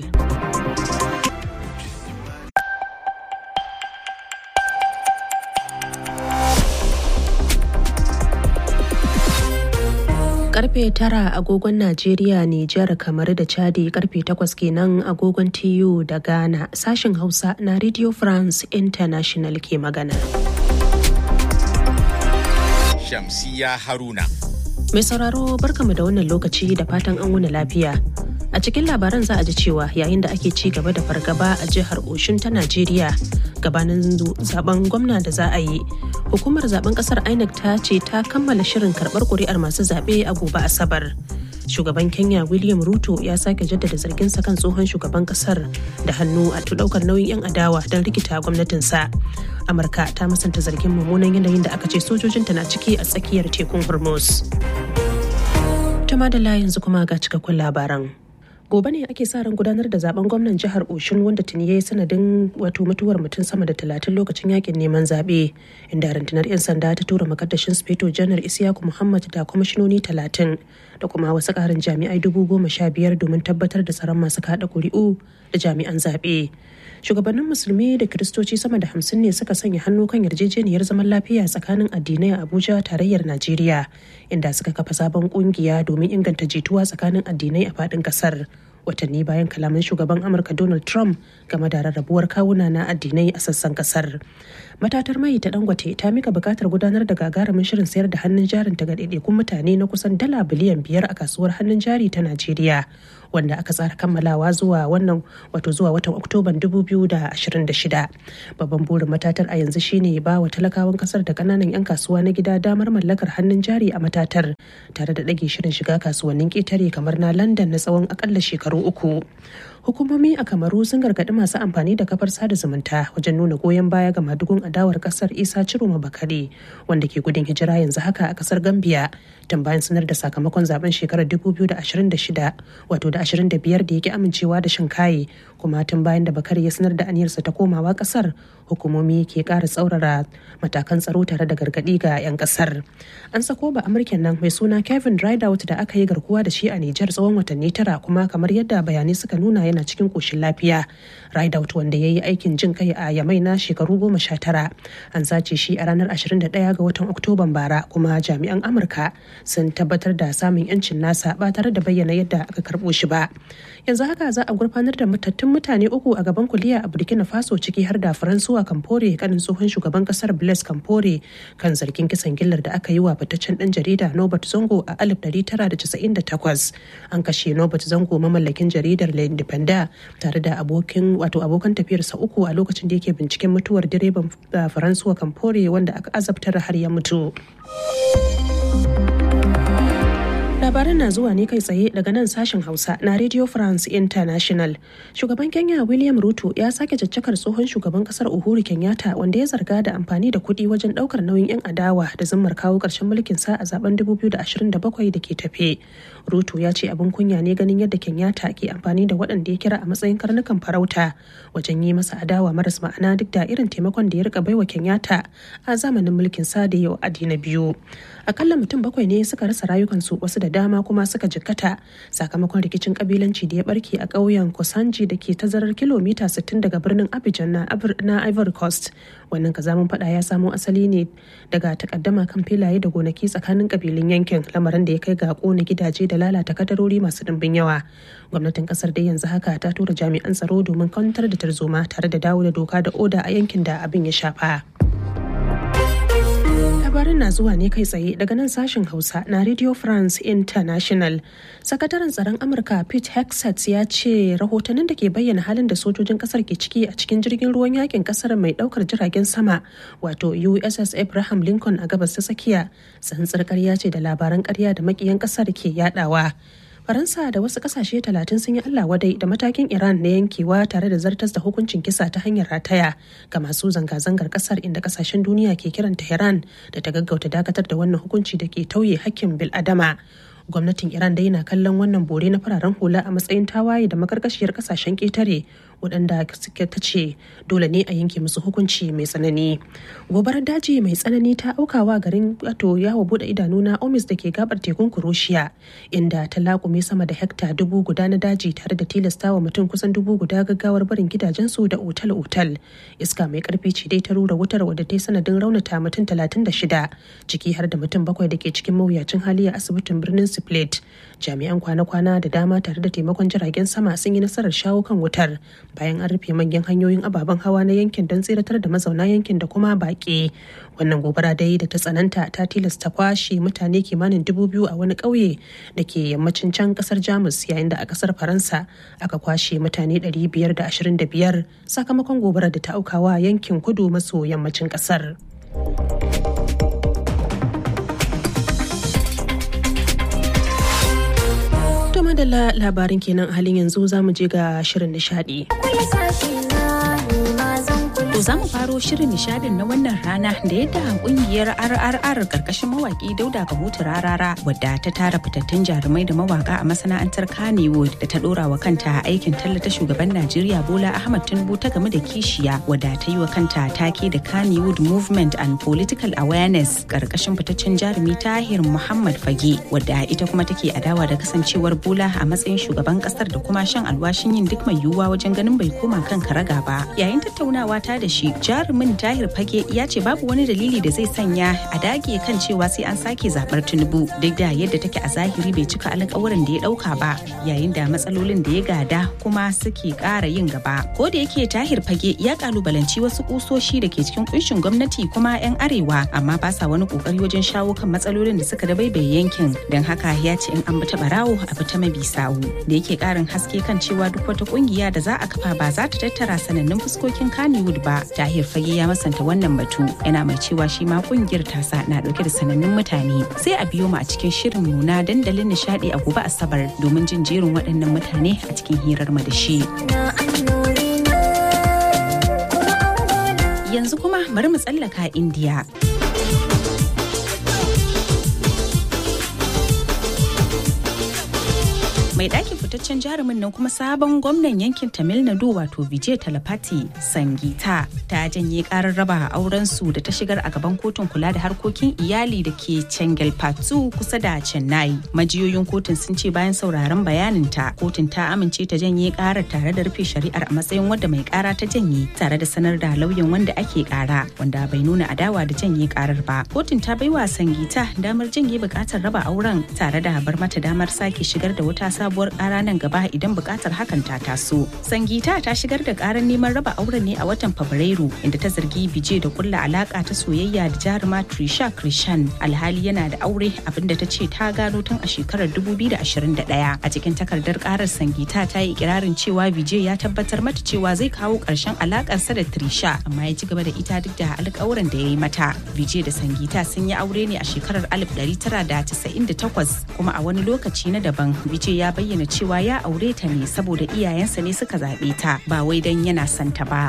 karfe tara agogon Najeriya, Nijar, kamar da Chadi karfe takwas kenan agogon TU da Ghana sashen Hausa na Radio France International ke magana. Shamsiya Haruna. Mai sauraro barkamu da wannan lokaci da fatan an wuni lafiya. A cikin labaran za a ji cewa yayin da ake ci gaba da fargaba a jihar Oshun ta Najeriya gabanin zaben gwamna da za a yi. Hukumar zaben kasar INEC ta ce ta kammala shirin karbar kuri'ar masu zaɓe a gobe Asabar. Shugaban Kenya William Ruto ya sake jaddada zarginsa kan tsohon shugaban kasar da hannu a ɗaukar nauyin 'yan adawa don rikita gwamnatinsa. Amurka ta musanta zargin mummunan yanayin da aka ce sojojinta na ciki a tsakiyar tekun Hormuz. Tuma da yanzu kuma ga cikakkun labaran. gobe ne ake sa ran gudanar da zaben gwamnan jihar oshun wanda tuni ya yi sanadin wato mutuwar mutum sama da talatin lokacin yakin neman zaɓe inda rundunar 'yan sanda ta tura makaddashin speto janar isiyaku muhammad da kwamishinoni talatin da kuma wasu ƙarin jami'ai dubu goma sha biyar domin tabbatar da tsaron masu kaɗa ƙuri'u da jami'an zaɓe shugabannin musulmi da kiristoci sama da hamsin ne suka sanya hannu kan yarjejeniyar zaman lafiya tsakanin addinai a abuja tarayyar najeriya inda suka kafa sabon kungiya domin inganta jituwa tsakanin addinai a faɗin ƙasar watanni bayan kalaman shugaban amurka donald trump game da rarrabuwar kawuna na addinai a sassan kasar matatar mai ta dangote ta mika bukatar gudanar da gagarumin shirin sayar da hannun jarin ta ga ɗaiɗaikun mutane na kusan dala biliyan biyar a kasuwar hannun jari ta najeriya wanda aka tsara kammalawa zuwa wannan wato zuwa watan oktoban 2026 babban burin matatar a yanzu shine ba wa talakawan kasar da kananan 'yan kasuwa na gida damar mallakar hannun jari a matatar tare da ɗage shirin shiga kasuwannin ƙetare kamar na london na tsawon akalla shekaru uku hukumomi a kamaru sun gargaɗi masu amfani da kafar sada zumunta wajen nuna goyon baya ga madugun adawar kasar isa ciroma bakare wanda ke gudun hijira yanzu haka a kasar gambia tun bayan sanar da sakamakon zaben shekarar 2026 wato da 25 da yake amincewa da shin kaye kuma tun bayan da bakare ya sanar da aniyarsa ta komawa kasar hukumomi ke ƙara tsaurara matakan tsaro tare da gargaɗi ga 'yan kasar an sako ba amurken nan mai suna kevin rideout da aka yi garkuwa da shi a nijar tsawon watanni tara kuma kamar yadda bayanai suka nuna yana cikin koshin lafiya rideout wanda ya yi aikin jin kai a yamai na shekaru goma sha tara an sace shi a ranar 21 ga watan oktoban bara kuma jami'an amurka sun tabbatar da samun yancin nasa ba tare da bayyana yadda aka karbo shi ba yanzu haka za a gurfanar da matattun mutane uku a gaban kuliya a burkina faso ciki har da faransuwa kamfore kanin tsohon shugaban kasar blaise kamfore kan zargin kisan gillar da aka yi wa fitaccen dan jarida nobert zongo a 1998 an kashe nobert zango mamallakin jaridar le independent tare da abokin wato abokan tafiyarsa uku a lokacin da yake binciken mutuwar direban faransuwa kamfore wanda aka azabtar har ya mutu labaran na zuwa ne kai tsaye daga nan sashen hausa na radio france international shugaban kenya william ruto ya sake caccakar tsohon shugaban kasar uhuru kenyatta wanda ya zarga da amfani da kuɗi wajen ɗaukar nauyin 'yan adawa da zimmar kawo ƙarshen mulkin sa a zaben 2027 da ke tafe ruto ya ce abin kunya ne ganin yadda kenyatta ke amfani da waɗanda ya kira a matsayin karnukan farauta wajen yi masa adawa maras ma'ana duk da irin taimakon da ya rika baiwa kenyatta a zamanin mulkin sa da yau adi na biyu akalla mutum bakwai ne suka rasa rayukansu wasu da dama kuma suka jikkata sakamakon rikicin kabilanci da ya barke a ƙauyen kosanji da ke tazarar kilomita 60 daga birnin abidjan na ivory coast wannan kazamin fada ya samo asali ne daga takaddama kan filaye da gonaki tsakanin kabilun yankin lamarin da ya kai ga kona gidaje da lalata kadarori masu dimbin yawa gwamnatin kasar dai yanzu haka ta tura jami'an tsaro domin kwantar da tarzoma tare da dawo da doka da oda a yankin da abin ya shafa. labarin na zuwa ne kai tsaye daga nan sashen hausa na radio france international sakataren tsaron amurka pete hexet ya ce rahotannin da ke bayyana halin da sojojin kasar ke ciki a cikin jirgin ruwan yakin kasar mai daukar jiragen sama wato uss abraham lincoln a gabas ta tsakiya tsantsar karya ce da labaran karya da makiyan kasar ke yadawa faransa da wasu kasashe talatin sun yi allah wadai da matakin iran na yankewa tare da zartas da hukuncin kisa ta hanyar rataya ga masu zanga-zangar kasar inda kasashen duniya ke kiran tehran da ta gaggauta dakatar da wannan hukunci da ke tauye hakkin bil'adama gwamnatin iran dai na kallon wannan bore na fararen hula a matsayin tawaye da makarkashiyar kasashen ketare waɗanda suke ta ce dole ne a yanke musu hukunci mai tsanani gobarar daji mai tsanani ta aukawa garin wato yawo bude idanu na omis da ke gabar tekun kuroshiya inda ta lakume sama da hekta dubu guda na daji tare da tilastawa mutum kusan dubu guda gaggawar barin gidajensu da otal-otal iska mai karfi ce dai ta rura wutar wadda ta yi sanadin raunata mutum talatin da shida ciki har da mutum bakwai da ke cikin mawuyacin hali a asibitin birnin split jami'an kwana-kwana da dama tare da taimakon jiragen sama sun yi nasarar shawo kan wutar bayan an rufe manyan hanyoyin ababen hawa na yankin don tseratar da mazauna yankin da kuma baƙi wannan gobara dai da ta tsananta ta tilasta kwashe mutane kimanin dubu biyu a wani ƙauye da ke yammacin can ƙasar jamus yayin da a ƙasar faransa aka kwashe mutane 525 sakamakon gobarar da ta aukawa yankin kudu maso yammacin ƙasar. To madalla labarin kenan halin yanzu za mu je ga shirin nishadi. To za mu faro shirin nishadin na wannan rana da yadda kungiyar RRR karkashin mawaki Dauda Kahutu Rarara wadda ta tara fitattun jarumai da mawaka a masana'antar Kannywood da ta dora wa kanta aikin tallata shugaban Najeriya Bola Ahmad Tinubu ta game da kishiya wadda ta yi wa kanta take da Kannywood Movement and Political Awareness karkashin fitaccen jarumi Tahir Muhammad Fage wadda ita kuma take adawa da kasancewar Bola a matsayin shugaban kasar da kuma shan alwashin yin duk mai yiwuwa wajen ganin bai koma kan karaga ba. Yayin tattaunawa ta da shi jarumin tahir fage ya ce babu wani dalili da zai sanya a dage kan cewa sai an sake zabar tinubu duk da yadda take a zahiri bai cika alƙawuran da ya ɗauka ba yayin da matsalolin da ya gada kuma suke ƙara yin gaba ko da yake tahir fage ya kalubalanci wasu kusoshi da ke cikin kunshin gwamnati kuma 'yan arewa amma ba sa wani kokari wajen shawo kan matsalolin da suka dabaibaye yankin don haka ya ce in an bi ta barawo a bi ta mabi sawu da yake ƙarin haske kan cewa duk wata kungiya da za a kafa ba za ta tattara sanannun fuskokin Kannywood ba tahir fage ya masanta wannan batu yana mai cewa shi ma kungiyar tasa na dauke da sanannun mutane sai a biyo mu a cikin shirin mu na dandalin nishadi a gobe asabar domin jin jerin waɗannan mutane a cikin hirar mu da shi yanzu kuma bari mu tsallaka indiya mai ɗakin fitaccen jarumin nan kuma sabon gwamnan yankin tamil nadu wato vijay talapati sangita ta janye karar raba auren su da ta shigar a gaban kotun kula da harkokin iyali da ke chengalpattu kusa da chennai majiyoyin kotun sun ce bayan sauraron bayaninta kotun ta amince ta janye karar tare da rufe shari'ar a matsayin wadda mai kara ta janye tare da sanar da lauyan wanda ake kara wanda bai nuna adawa da janye karar ba kotun ta baiwa sangita damar janye bukatar raba auren tare da bar mata damar sake shigar da wata sabuwar kara nan gaba idan bukatar hakan ta taso. Sangita ta shigar da karar neman raba auren ne a watan Fabrairu inda ta zargi Bije da kulla alaka ta soyayya da jaruma Trisha Krishan alhali yana da aure abinda ta ce ta gano tun a shekarar 2021. A cikin takardar karar Sangita ta yi ikirarin cewa Bije ya tabbatar mata cewa zai kawo ƙarshen alakarsa da Trisha amma ya ci gaba da ita duk da alƙawuran da ya yi mata. Bije da Sangita sun yi aure ne a shekarar 1998 kuma a wani lokaci na daban Bije ya bayyana cewa ya aure ta ne saboda iyayensa ne suka zaɓe ta ba wai don yana santa ba.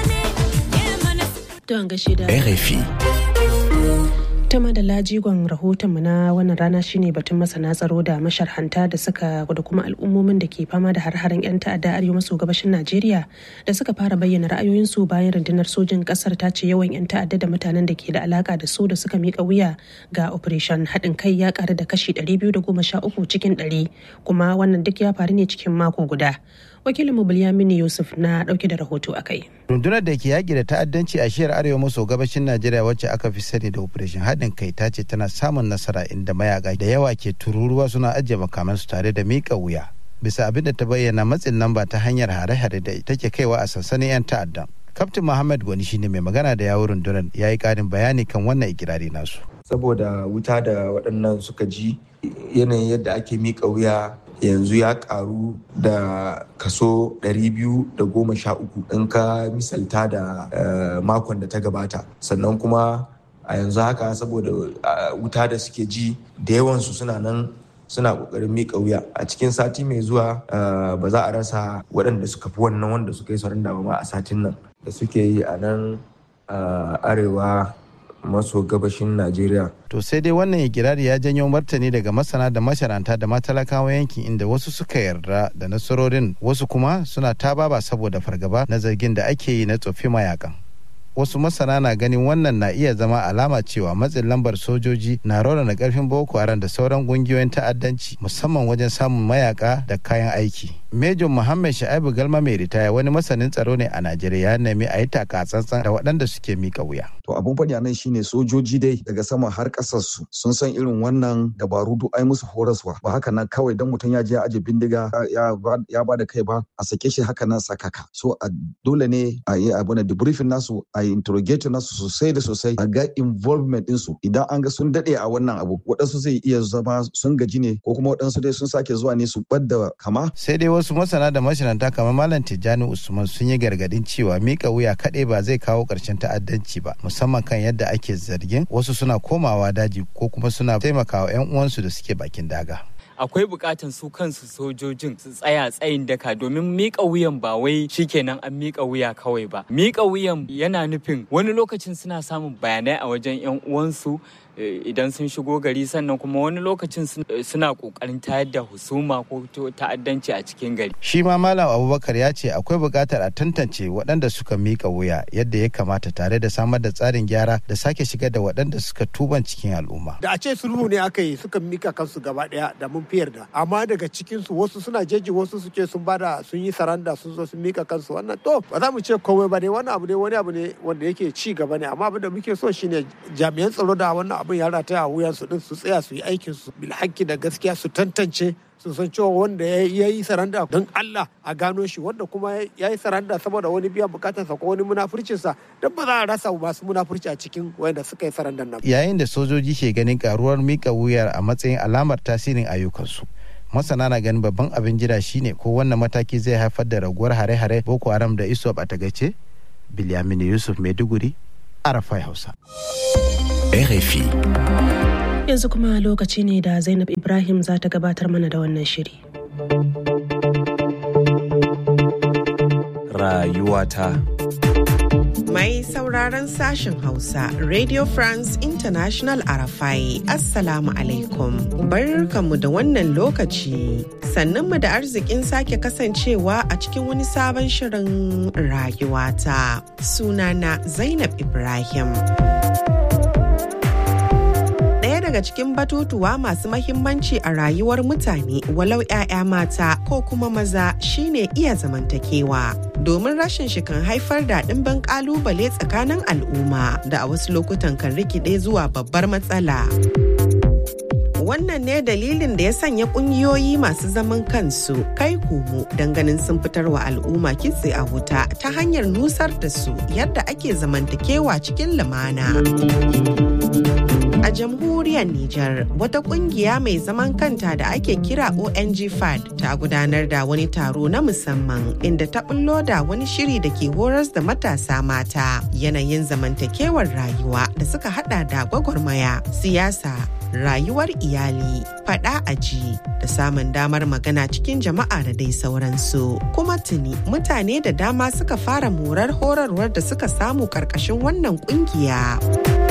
Don gashi da RFI. ta da lajigon rahotonmu na wannan rana shine batun masana tsaro da masharhanta da suka da kuma al'ummomin da ke fama da har-haren 'yan ta'adda arewa maso gabashin najeriya da suka fara bayyana ra'ayoyinsu bayan rundunar sojin kasar ta ce yawan 'yan ta'adda da mutanen da ke da alaka da su da suka mika wuya ga operation haɗin kai ya ƙara da kashi 213 cikin 100 kuma wannan duk ya faru ne cikin mako guda wakilinmu Bilyamini Yusuf na dauke da rahoto a kai. Rundunar da ke yaƙi da ta'addanci a shiyar arewa maso gabashin Najeriya wacce aka fi sani da Operation haɗin kai ta ce tana samun nasara inda mayaka da yawa ke tururuwa suna ajiye makamansu tare da miƙa wuya. Bisa abin da ta bayyana matsin lamba ta hanyar hare-hare da take kaiwa a sansanin 'yan ta'addan. Kaftin Muhammad Gwani shine mai magana da yawun rundunar ya yi ƙarin bayani kan wannan ikirari nasu. Saboda wuta da waɗannan suka ji yanayin yadda ake miƙa wuya yanzu ya karu da kaso 213 in ka misalta da makon da ta gabata sannan kuma a yanzu haka saboda wuta da suke ji da yawansu suna nan suna kokarin miƙa wuya a cikin sati mai zuwa ba za a rasa waɗanda suka fi wannan wanda suka yi sauran ma a satin nan da suke yi a nan arewa maso gabashin Najeriya. To sai dai wannan ikirari ya janyo martani daga masana da masharanta da matalakawa yankin inda wasu suka yarda da nasarorin wasu kuma suna tababa saboda fargaba na zargin da ake yi na tsofi mayakan. Wasu masana na ganin wannan na iya zama alama cewa matsin lambar sojoji na raunana karfin Boko Haram da sauran kungiyoyin ta'addanci musamman wajen samun mayaka da kayan aiki. Major Muhammad Sha'ibu Galma mai ritaya wani masanin tsaro ne a Najeriya ya nemi a yi taka tsantsan da waɗanda suke mika wuya. To abun faɗi a nan shine sojoji dai daga sama har ƙasar su sun san irin wannan dabaru duk ai musu horaswa ba haka nan kawai dan mutum ya je ya aje bindiga ya ba da kai ba a sake shi haka nan sakaka. So a dole ne a yi abu na debriefing nasu a yi interrogating nasu sosai da sosai a ga involvement ɗinsu idan an ga sun daɗe a wannan abu waɗansu zai iya zama sun gaji ne ko kuma waɗansu dai sun sake zuwa ne su ɓadda kama. Sai dai wasu masana da mashinanta kamar Malam Tijjani Usman sun yi gargadin cewa mika wuya kaɗai ba zai kawo ƙarshen ta'addanci ba musamman kan yadda ake zargin wasu suna komawa daji ko kuma suna taimakawa 'yan uwansu da suke bakin daga. akwai bukatan su kansu sojojin su tsaya tsayin daka domin mika wuyan ba wai shikenan an mika wuya kawai ba mika wuyan yana nufin wani lokacin suna samun bayanai a wajen yan uwansu idan sun shigo gari sannan kuma wani lokacin suna kokarin tayar da husuma ko ta'addanci a cikin gari shi ma malam abubakar ya ce akwai buƙatar a tantance waɗanda suka mika wuya yadda ya kamata tare da samar da tsarin gyara da sake shigar da waɗanda suka tuban cikin al'umma da a ce sulhu ne aka yi suka mika kansu gaba ɗaya da mun fiyar da amma daga cikin su wasu suna jeji wasu suke sun bada sun yi saranda sun zo sun mika kansu wannan to ba za mu ce komai ba ne wani abu ne wani abu ne wanda yake ci gaba ne amma abin da muke so shine jami'an tsaro da wannan abin ya rataya a wuyan su din su tsaya su yi aikin su bil da gaskiya su tantance su san cewa wanda ya yi saranda don Allah a gano shi wanda kuma ya yi saranda saboda wani biyan bukatarsa ko wani munafurcinsa don ba za a rasa masu munafurci a cikin wanda suka yi sarandan nan. Yayin da sojoji ke ganin karuwar mika wuyar a matsayin alamar tasirin ayyukansu. masana na ganin babban abin jira shine ko wannan mataki zai haifar da raguwar hare-hare boko haram da isop a tagace bilyamini yusuf maiduguri arafai hausa rfi yanzu kuma lokaci ne da zainab ibrahim za ta gabatar mana da wannan shiri rayuwata Mai sauraron sashen Hausa, Radio France International Arafai, Assalamu alaikum. Barkanmu da wannan lokaci. Sannunmu da arzikin sake kasancewa a cikin wani sabon shirin rayuwata. Sunana Zainab Ibrahim. daga cikin batutuwa masu mahimmanci a rayuwar mutane walau 'ya'ya mata ko kuma maza shine iya zamantakewa domin rashin shi kan haifar da ɗimbin ƙalubale tsakanin al'umma da a wasu lokutan kan rikide zuwa babbar matsala. wannan ne dalilin da ya sanya kungiyoyi masu zaman kansu kai komo ganin sun fitar wa al'umma kitse a wuta ta hanyar nusar da su yadda ake zamantakewa cikin lumana. A jamhuriyar Nijar, wata kungiya mai zaman kanta da ake kira ONG FAD ta gudanar da wani taro na musamman inda ta bullo da wani shiri da ke horas da matasa mata yanayin zamantakewar rayuwa da suka hada da gwagwarmaya, siyasa, rayuwar iyali, fada aji da samun damar magana cikin jama'a da dai sauransu. Kuma tuni mutane da dama suka fara morar horarwar da suka samu karkashin wannan kungiya.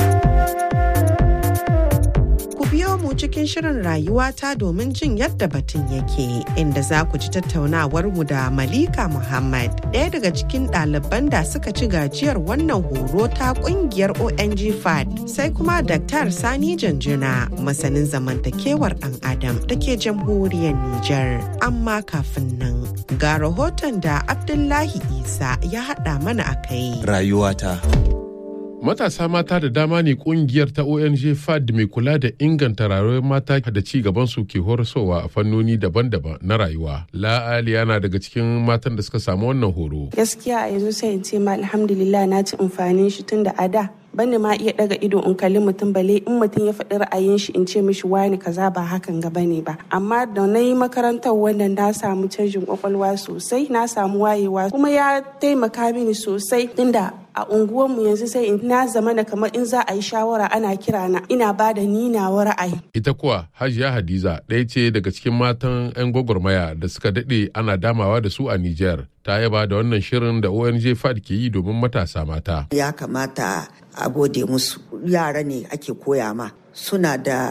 biyo mu cikin shirin rayuwata domin jin yadda batun yake inda za ku ji tattaunawar mu da Malika Muhammad ɗaya daga cikin ɗaliban da suka ci gajiyar wannan horo ta ƙungiyar ONG FAD sai kuma Dr. Sani Janjuna masanin zamantakewar ɗan Adam da ke jamhuriyar Nijar. Amma kafin nan ga rahoton da Abdullahi Isa ya haɗa mana a kai. Rayuwata. Matasa mata da dama ne kungiyar ta ONG FAD mai kula da inganta rayuwar mata da ci gaban su ke horaswa a fannoni daban-daban na rayuwa. La'ali yana daga cikin matan da suka samu wannan horo. Gaskiya a yanzu sai in ce ma alhamdulillah na ci amfanin shi tun da a da bani ma iya daga ido in kalli mutum bale in mutum ya faɗi ra'ayin shi in ce mishi wani kaza ba hakan ga bane ba amma da na yi makarantar wannan na samu canjin kwakwalwa sosai na samu wayewa kuma ya taimaka mini sosai tunda a unguwarmu yanzu sai in na zama na kamar in za a yi shawara ana kira na ina ba da ni nawa ra'ayi. Ita kuwa Hajiya Hadiza ɗaya ce daga cikin matan 'yan gwagwarmaya da suka daɗe ana damawa da su a Nijar. Ta yaba da wannan shirin da ONG FAD ke yi domin matasa mata. Ya kamata a gode musu yara ne ake koya ma suna da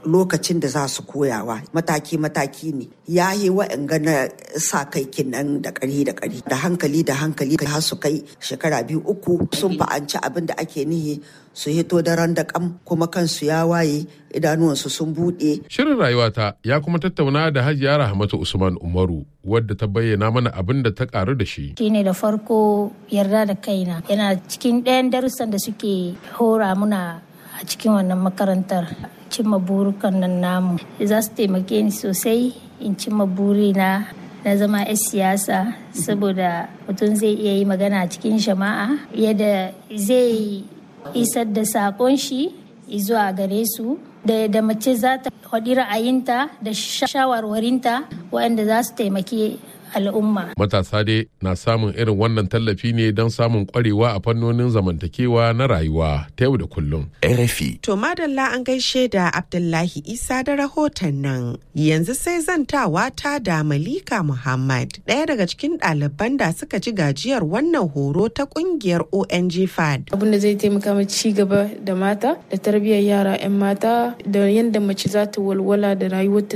lokacin da za su koyawa mataki-mataki ne ya yi wa'anga na sa kai kinan da ƙari da ƙari da hankali da hankali har su kai shekara biyu uku sun fa'anci abin da ake nihi su hito daren da kam kuma kansu ya waye idanuwansu sun buɗe. Shirin rayuwata ya kuma tattauna da Hajiya Rahmatu Usman Umaru wadda ta bayyana mana abin da ta karu da shi. Shine da farko yarda da kaina yana cikin ɗayan darussan da suke hora muna a cikin wannan makarantar cimma burukan nan namu za su taimake ni sosai in cimma burina na zama 'yan siyasa saboda mutum zai iya yi magana a cikin jama'a yadda zai isar da sakon shi zuwa gare su da mace za ta faɗi ra'ayinta da shawarwarinta waɗanda za su taimaki al'umma. Matasa dai na samun irin wannan tallafi ne don samun kwarewa a fannonin zamantakewa na rayuwa ta yau da kullum. RFI. To madalla an gaishe da Abdullahi Isa da rahoton nan. Yanzu sai zantawa ta da Malika Muhammad, ɗaya daga cikin ɗaliban da suka ji gajiyar wannan horo ta ƙungiyar ONG FAD. Abin da zai taimaka ma ci gaba da mata da tarbiyyar yara 'yan mata da yadda mace za ta walwala da rayuwarta